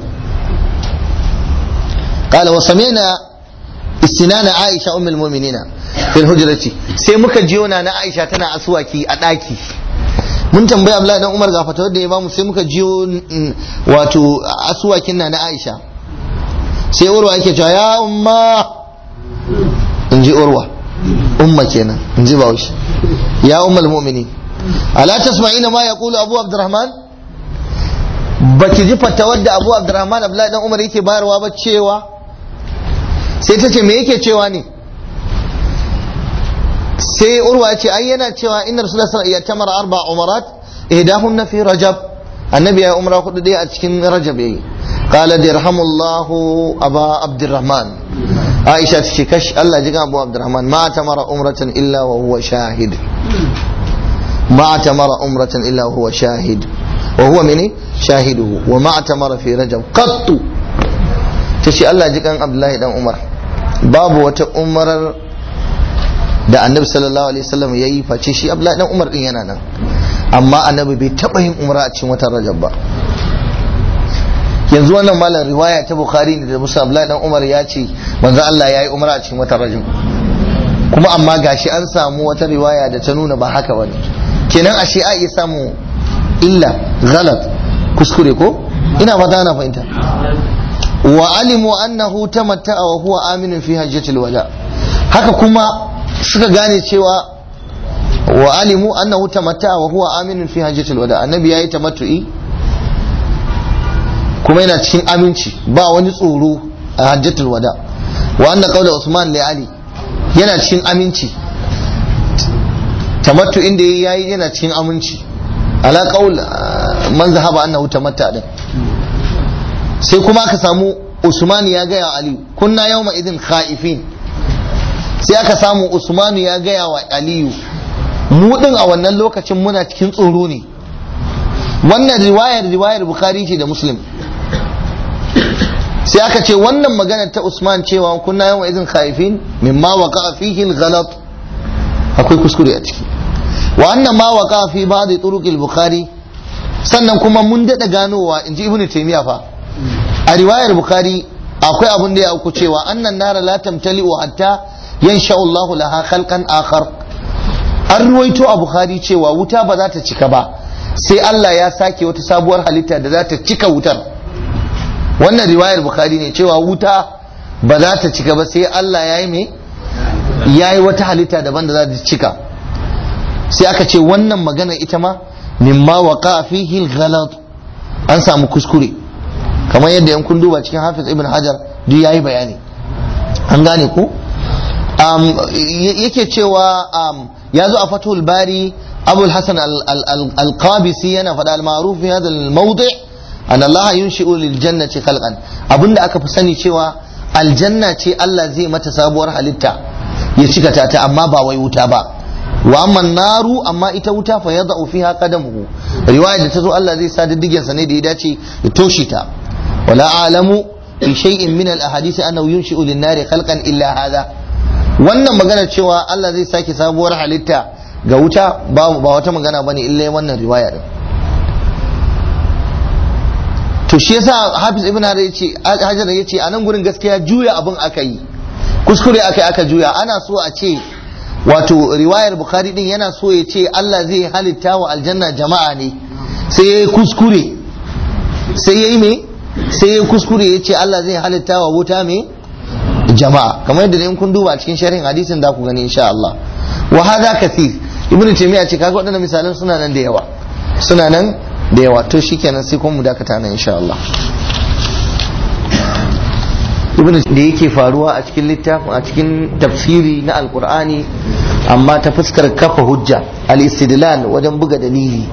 قال وسمعنا استنان عائشة أم المؤمنين في الهجرة sai muka jiyo na Aisha tana asuwaki a ɗaki mun tambaya Abdullahi dan Umar ga fatawar da ya bamu sai muka jiyo wato asuwakin na na Aisha sai Urwa yake cewa ya umma in ji Urwa umma kenan in ji Bahaushe ya ummul mu'minin ala tasma'ina ma yaqulu Abu Abdurrahman baki ji fatawar da Abu Abdurrahman Abdullahi dan Umar yake bayarwa ba cewa sai ta ce me yake cewa ne sai urwa ya ce ai yana cewa inna rasulullah sallallahu alaihi wasallam ya arba umarat ihdahun fi rajab annabi ya umra hudu dai a cikin rajab yayi qala dirhamullahu aba abdurrahman aisha ta ce kash Allah ji abu abdurrahman ma tamara umratan illa wa huwa shahid ma tamara umratan illa wa huwa shahid wa huwa mene shahiduhu wa ma tamara fi rajab qattu ta ce Allah ji kan abdullahi dan umar babu wata umarar da annabi sallallahu alaihi wasallam ya yi face shi abdullahi dan umar din yana nan amma annabi bai taba yin umra a cikin watan rajab ba yanzu wannan malam riwaya ta bukhari ne da musa abdullahi dan umar ya ce manzo Allah ya yi umra a cikin watan rajab kuma amma gashi an samu wata riwaya da ta nuna ba haka bane kenan ashe a iya samu illa galat kuskure ko ina fata ana fahimta wa alimu annahu tamatta'a wa huwa aminun fi hajjatil wada haka kuma suka gane cewa wa alimu annahu tamatta'a wa huwa aminun fi hajjatil wada annabi yayi tamattu'i kuma yana cikin aminci ba wani tsoro a hajjatul wada wa anna qawla usman li ali yana cikin aminci tamattu'in da yayi yana cikin aminci ala qawl man zahaba annahu tamatta din sai kuma aka samu usman ya gaya wa aliyu kunna yawma idin khaifin sai aka samu usmanu ya gaya wa aliyu mu din a wannan lokacin muna cikin tsoro ne wannan riwayar riwayar bukhari ce da muslim sai aka ce wannan maganar ta usman cewa kunna yawma idin khaifin mimma waqa fihi al-ghalat akwai kuskure a ciki wa annan ma waqa fi ba'd turuq al-bukhari sannan kuma mun dada ganowa inji ibnu taymiya fa a riwayar bukhari akwai abun da ya auku cewa annan nara la tamtali hatta yansha Allah laha khalqan akhar an ruwaito a bukhari cewa wuta ba za ta cika ba sai Allah ya sake wata sabuwar halitta da za ta cika wutar wannan riwayar bukhari ne cewa wuta ba za ta cika ba sai Allah ya yi me ya yi wata halitta daban da za ta cika sai aka ce wannan magana ita ma mimma waqa fihi al an samu kuskure kamar yadda yan kun duba cikin hafiz ibn hajar duk yayi bayani an gane ku yake cewa ya zo a fatul bari abul hasan al-qabisi yana faɗa al-ma'ruf fi hadha al-mawdi' an Allah yunshi'u lil jannati khalqan abinda aka fi sani cewa aljanna ce Allah zai mata sabuwar halitta ya cika ta ta amma ba wai wuta ba wa amma naru amma ita wuta fa yada'u fiha qadamuhu riwaya da ta zo Allah zai sa diddigen sa ne da ya dace ya toshe ta wala a'lamu fi shay'in min al-ahadith annahu yunshi'u lin-nari khalqan illa hadha wannan magana cewa Allah zai sake sabuwar halitta ga wuta ba wata magana bane illa wannan riwaya din to shi yasa Hafiz Ibn Hajar yace Hajar yace a nan gurin gaskiya juya abin aka yi kuskure aka yi aka juya ana so a ce wato riwayar Bukhari din yana so ya ce Allah zai halitta wa aljanna jama'a ne sai ya yi kuskure sai ya yi me sai ya yi kuskure ya ce Allah zai halitta wa wuta me jama'a kamar yadda in kun duba cikin sharhin hadisin da ku gani insha Allah wa hadha kathir ibnu taymiya ce kaga waɗannan misalan suna nan da yawa suna nan da yawa to shikenan sai kuma mu dakata nan insha Allah ibn da yake faruwa a cikin littafin a cikin tafsiri na alkur'ani amma ta fuskar kafa hujja al-istidlal wajen buga dalili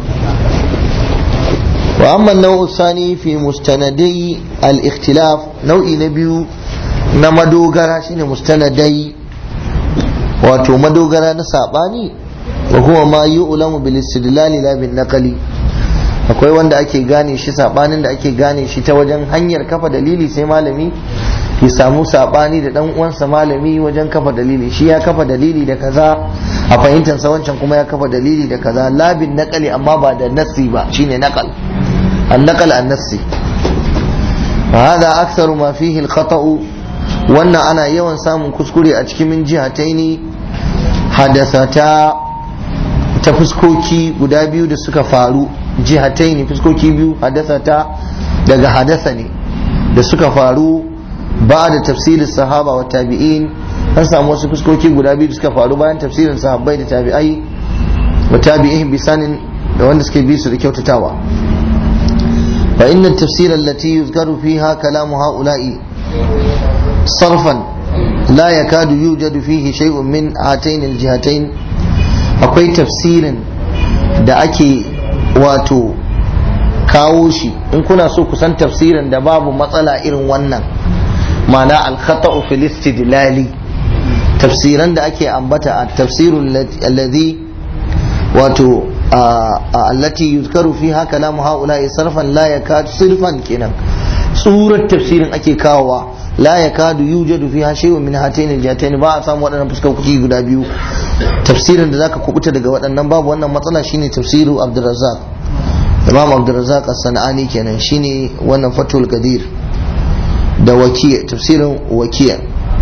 wa amma nau'u sani fi mustanadai al-ikhtilaf nau'i na biyu na madogara shine mustanadai wato madogara na sabani wa huwa ma yu'lamu bil istidlal la bin naqli akwai wanda ake gane shi sabanin da ake gane shi ta wajen hanyar kafa dalili sai malami ya samu sabani da dan uwansa malami wajen kafa dalili shi ya kafa dalili da kaza a fahimtar sa wancan kuma ya kafa dalili da kaza labin naqali amma ba da nassi ba shine naqal an naqal an nassi hada aktharu ma fihi al wannan ana yawan samun kuskure a cikin min jihataini hadasata ta fuskoki guda biyu da suka faru jihataini fuskoki biyu hadasata daga hadasa ne da suka faru ba da tafsirin sahaba wa tabi'in an samu wasu fuskoki guda biyu da suka faru bayan tafsirin sahabbai da tabi'ai wa tabi'in bisanin da wanda suke bi su da kyautatawa fa inna tafsir allati yuzkaru fiha kalamu ha'ula'i sarfan la yakadu yujadu fihi shay'un min hatayn aljihatayn akwai tafsirin da ake wato kawo shi in kuna so ku san tafsirin da babu matsala irin wannan ma'ana al-khata'u fil istidlali tafsiran da ake ambata a tafsirul alladhi wato allati yuzkaru fiha kalamu haula'i sarfan la yakadu sirfan kenan surar tafsirin ake kawowa la yakadu yujadu fiha shay'un min hatayn al ba a samu waɗannan fuskoki guda biyu tafsirin da zaka kubuta daga waɗannan babu wannan matsala shine tafsiru Abdurrazzaq Imam Abdurrazzaq as-Sanani kenan shine wannan Fathul Qadir da wakiya tafsirin wakiya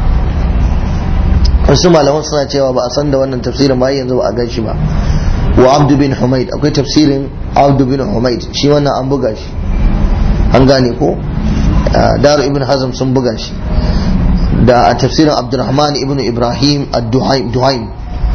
wasu malaman suna cewa ba a san da wannan tafsirin ba yanzu ba a gan shi ba wa Abdu bin Humaid akwai tafsirin Abdu bin Humaid shi wannan an buga shi an gane ko daru ibn hazm sun buga shi da a tafsirin abdurrahman ibn ibrahim ad-duhaim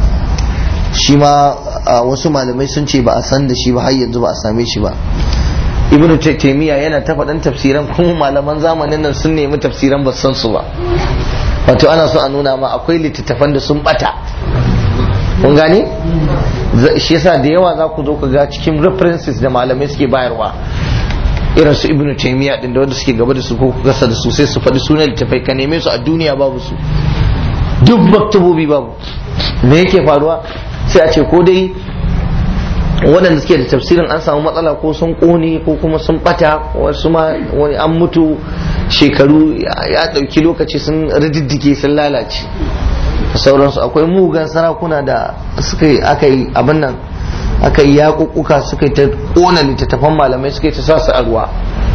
shi ma wasu malamai sun ce ba a san da shi ba har yanzu ba a same shi ba ibn taymiya yana ta faɗan tafsiran kuma malaman zamanin nan sun nemi tafsiran ba san su ba wato ana so a nuna ma akwai littattafan da sun bata kun gane shi yasa da yawa za ku zo ka ga cikin references da malamai suke bayarwa irin su ibnu taymiya din da wanda suke gaba da su ko kasa da su sai su faɗi sunan littafai ka neme su a duniya babu su duk maktabobi babu me yake faruwa sai a ce ko dai waɗanda suke da tafsirin an samu matsala ko sun ƙone ko kuma sun ɓata wasu ma wani an mutu shekaru ya ɗauki lokaci sun rididdige sun lalace sauransu akwai mugan sarakuna da suka yi aka yi abin nan aka yi yaƙuƙuka suka yi ta ƙona littattafan malamai suka yi ta sa su a ruwa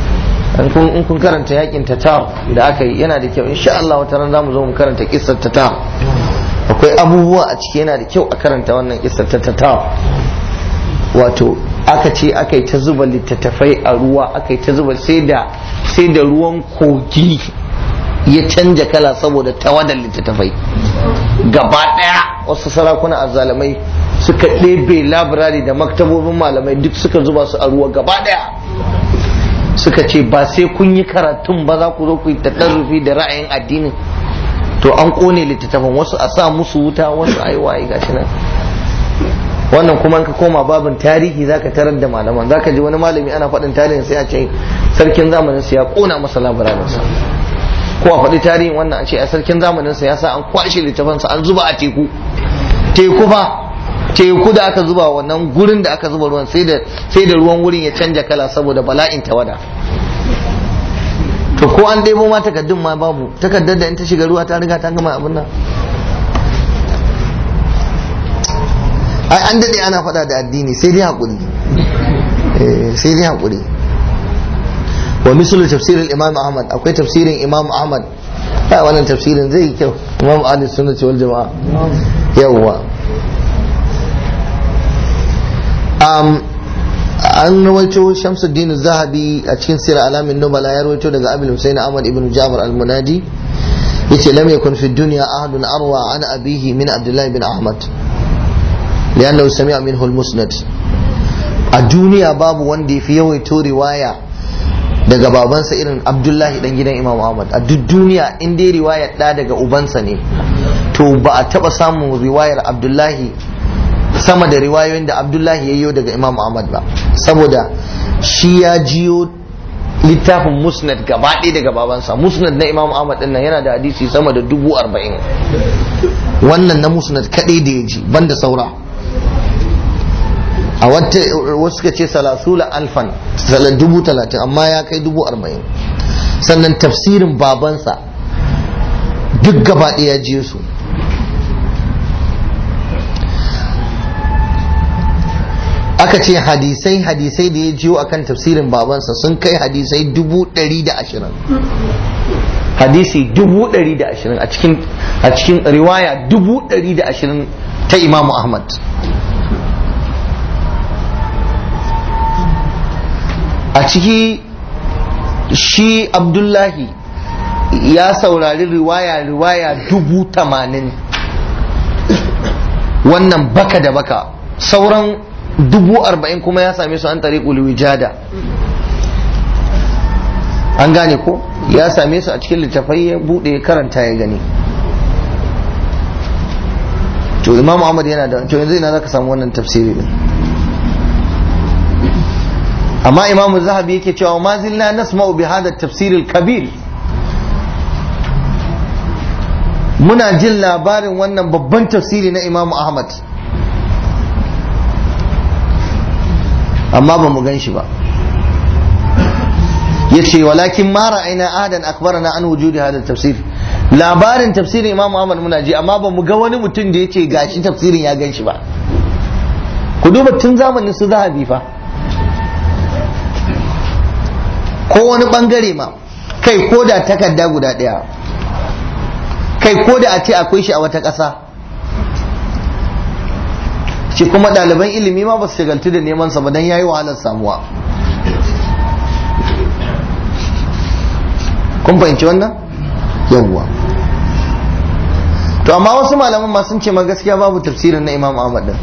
in kun karanta yakin tatar da aka yi yana da kyau insha Allah wata ran zamu zo mu karanta kissar tatar akwai abubuwa a ciki yana da kyau a karanta wannan kissar ta tatar wato aka ce aka yi ta zuba littattafai a ruwa aka yi ta zuba sai da sai da ruwan kogi ya canja kala saboda tawadar littattafai gaba ɗaya wasu sarakuna azzalamai suka ɗebe labirari da maktabobin malamai duk suka zuba su a ruwa gaba ɗaya suka ce ba sai kun yi karatun ba za ku zo ku yi taɗarrufi da ra'ayin addinin to an ƙone littattafan wasu a sa musu wuta wasu a yi waye gashi nan wannan kuma ka koma babin tarihi zaka tarar da malaman zaka ji wani malami ana faɗin tarihin sai a ce sarkin zamanin sa ya ƙona masa labirarinsa ko a faɗi tarihin wannan a ce a sarkin zamanin sa ya sa an kwashe littafansa an zuba a teku teku fa teku da aka zuba wannan gurin da aka zuba ruwan sai da sai da ruwan wurin ya canja kala saboda bala'in tawada to ko an ɗebo ma takaddun ma babu takaddar da in ta shiga ruwa ta riga ta gama abin nan ai an daɗe ana faɗa da addini sai dai haƙuri sai dai haƙuri wa misali tafsirin imam ahmad akwai tafsirin imam ahmad ai wannan tafsirin zai yi kyau imam ahli sunna wal jama'a yawwa um, an rawaito shamsuddin zahabi a cikin sirar alamin nubala ya rawaito daga abil husain ahmad ibn jabir al-munadi yace lam yakun fi dunya ahadun arwa an abihi min abdullah bin ahmad lianna sami'a minhu al-musnad a duniya babu wanda yafi yawaito riwaya daga babansa irin abdullahi dan gidan imam ahmad a duk duniya in dai riwayar da daga ubansa ne to ba a taba samun riwayar abdullahi sama da riwayoyin da abdullahi ya yi daga imam ahmad ba saboda shi ya jiyo littafin musnad gaba ɗaya daga babansa musnad na imam ahmad ɗin nan yana da hadisi sama da dubu arba'in wannan na musnad kaɗai da ya ji banda saura a wata wasu suka ce salasula alfan dubu talatin amma ya kai dubu arba'in sannan tafsirin babansa duk gaba ɗaya ya jiyo su aka ce hadisai hadisai da ya jiyo akan tafsirin babansa sun kai hadisai dubu ɗari da ashirin hadisi dubu ɗari da ashirin a cikin riwaya dubu ɗari da ashirin ta imamu ahmad a ciki shi abdullahi ya saurari riwaya riwaya dubu tamanin wannan baka da baka sauran dubu arba'in kuma ya same su an tare wijada an gane ko ya same su a cikin littafai ya bude ya karanta ya gani to imam ahmad yana da to yanzu ina zaka samu wannan tafsiri din amma imam zahabi yake cewa ma zilna nasma'u bi hada tafsir al-kabir muna jin labarin wannan babban tafsiri na imam ahmad amma ba mu gan shi ba ya ce walakin ma ra'ayna ahadan akbarana an wujudi hada tafsir labarin tafsirin imam ahmad muna ji amma ba mu ga wani mutum da ya ce gashi tafsirin ya gan shi ba ku duba tun zamanin su zahabi fa ko wani bangare ma kai ko da takarda guda ɗaya kai ko da a ce akwai shi a wata ƙasa shi kuma ɗaliban ilimi ma ba su shagaltu da neman sa ba don yayi wahalar samuwa kun fahimci wannan yawwa to amma wasu malaman ma sun ce ma gaskiya babu tafsirin na imam ahmad din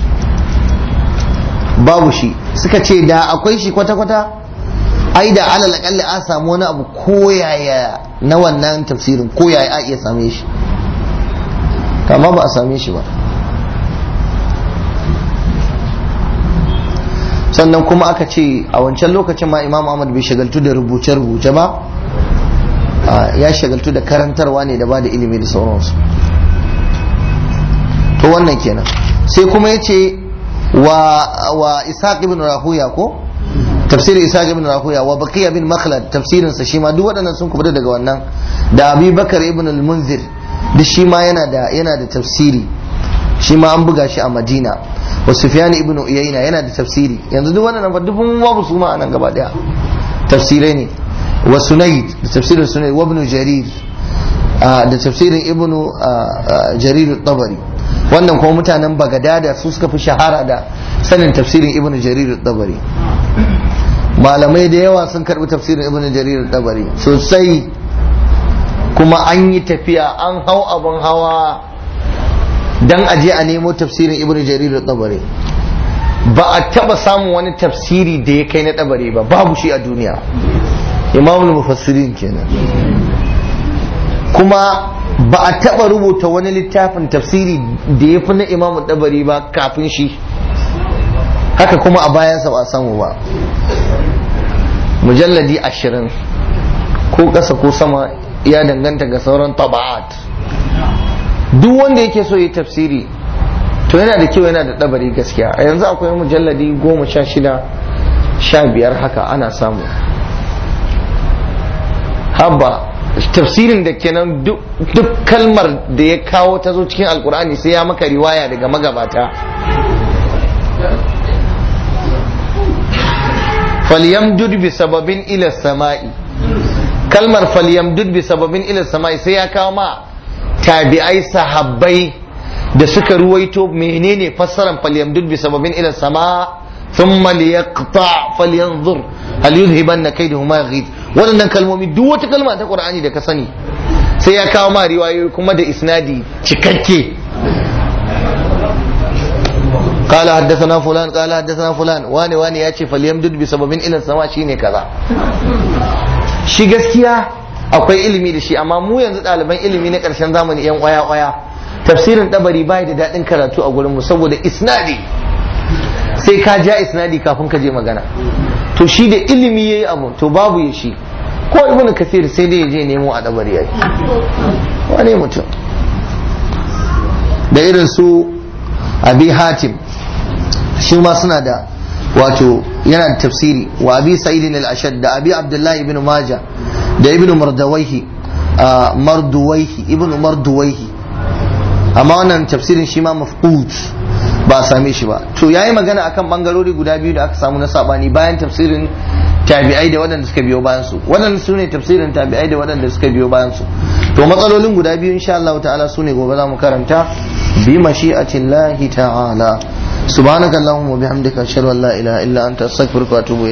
babu shi suka ce da akwai shi kwata-kwata ai da alal akalli a samu wani abu koyaya na wannan tafsirin koyaya a iya same shi amma ba a same shi ba sannan kuma aka ce a wancan lokacin ma imam ahmad bai shagaltu da rubuce-rubuce ba ya shagaltu da karantarwa ne da ba da ilimi da sauransu to wannan kenan sai kuma ya ce wa ishaq ibn rahuya ko tafsirin ishaq ibn rahuya wa baqiya bin makhlad tafsirin sa shi ma duk waɗannan sun kubuta daga wannan da abi bakar ibn al-munzir duk shi ma yana da yana da tafsiri shi ma an buga shi a madina wa sufyan ibn uyayna yana da tafsiri yanzu duk wannan fa dubun babu su ma anan gaba daya tafsirai ne wa sunayd da tafsirin sunayd wa ibn jarir da tafsirin ibn jarir at-tabari wannan kuma mutanen bagadada su suka fi shahara da sanin tafsirin ibn jarir at-tabari malamai da yawa sun karbi tafsirin ibn jarir at-tabari sosai kuma an yi tafiya an hau abin hawa dan aje a nemo tafsirin ibnu jarir tabari ba a taba samun wani tafsiri da ya kai na tabari ba babu shi a duniya imamul mufassirin kenan kuma ba a taba rubuta wani littafin tafsiri da ya fi na imamu tabari ba kafin shi haka kuma a bayansa ba a samu ba mujalladi ashirin ko ƙasa ko sama ya danganta ga sauran taba'at duk wanda yake so yi tafsiri to yana da kyau yana da ɗabari gaskiya a yanzu akwai mujalladi goma sha shida sha biyar haka ana samu habba tafsirin da kenan duk kalmar da ya kawo ta zo cikin alkur'ani sai ya maka riwaya daga magabata falyamdud bi sababin ila sama'i kalmar falyamdud bi sababin ila sama'i sai ya kawo ma tabi'ai sahabbai da suka ruwaito menene fassaran falyamdud bi sababin ila sama thumma liyaqta falyanzur hal yuzhibanna kaydahu ma yaghid wannan kalmomi duk wata kalma ta qur'ani da ka sani sai ya kawo ma riwayoyi kuma da isnadi cikakke قال حدثنا فلان قال حدثنا فلان واني واني ياتي فليمدد بسبب الى السماء شيني كذا shi gaskiya akwai ilimi da shi amma mu yanzu ɗaliban ilimi na ƙarshen zamani yan ƙwaya-ƙwaya tafsirin ɗabari bai da daɗin karatu a gurinmu saboda isnadi sai ka ja isnadi kafin ka je magana to shi da ilimi yayi abu to babu ya shi ko ibnu kasir sai dai ya je nemo a ɗabari yayi wane mutum da irin su abi hatim shi ma suna da wato yana da tafsiri wa abi sa'idin al-ashad da abi abdullahi ibn majah da ibn mardawaihi marduwaihi ibn marduwaihi amma wannan tafsirin shi ma mafqut ba a same shi ba to yayi magana akan bangarori guda biyu da aka samu na sabani bayan tafsirin tabi'ai da waɗanda suka biyo bayan su waɗanda su ne tafsirin tabi'ai da waɗanda suka biyo bayan su to matsalolin guda biyu insha Allah ta'ala su ne gobe za mu karanta bi mashi'atillahi ta'ala subhanakallahumma wa bihamdika ashhadu an la ilaha illa anta astaghfiruka wa atubu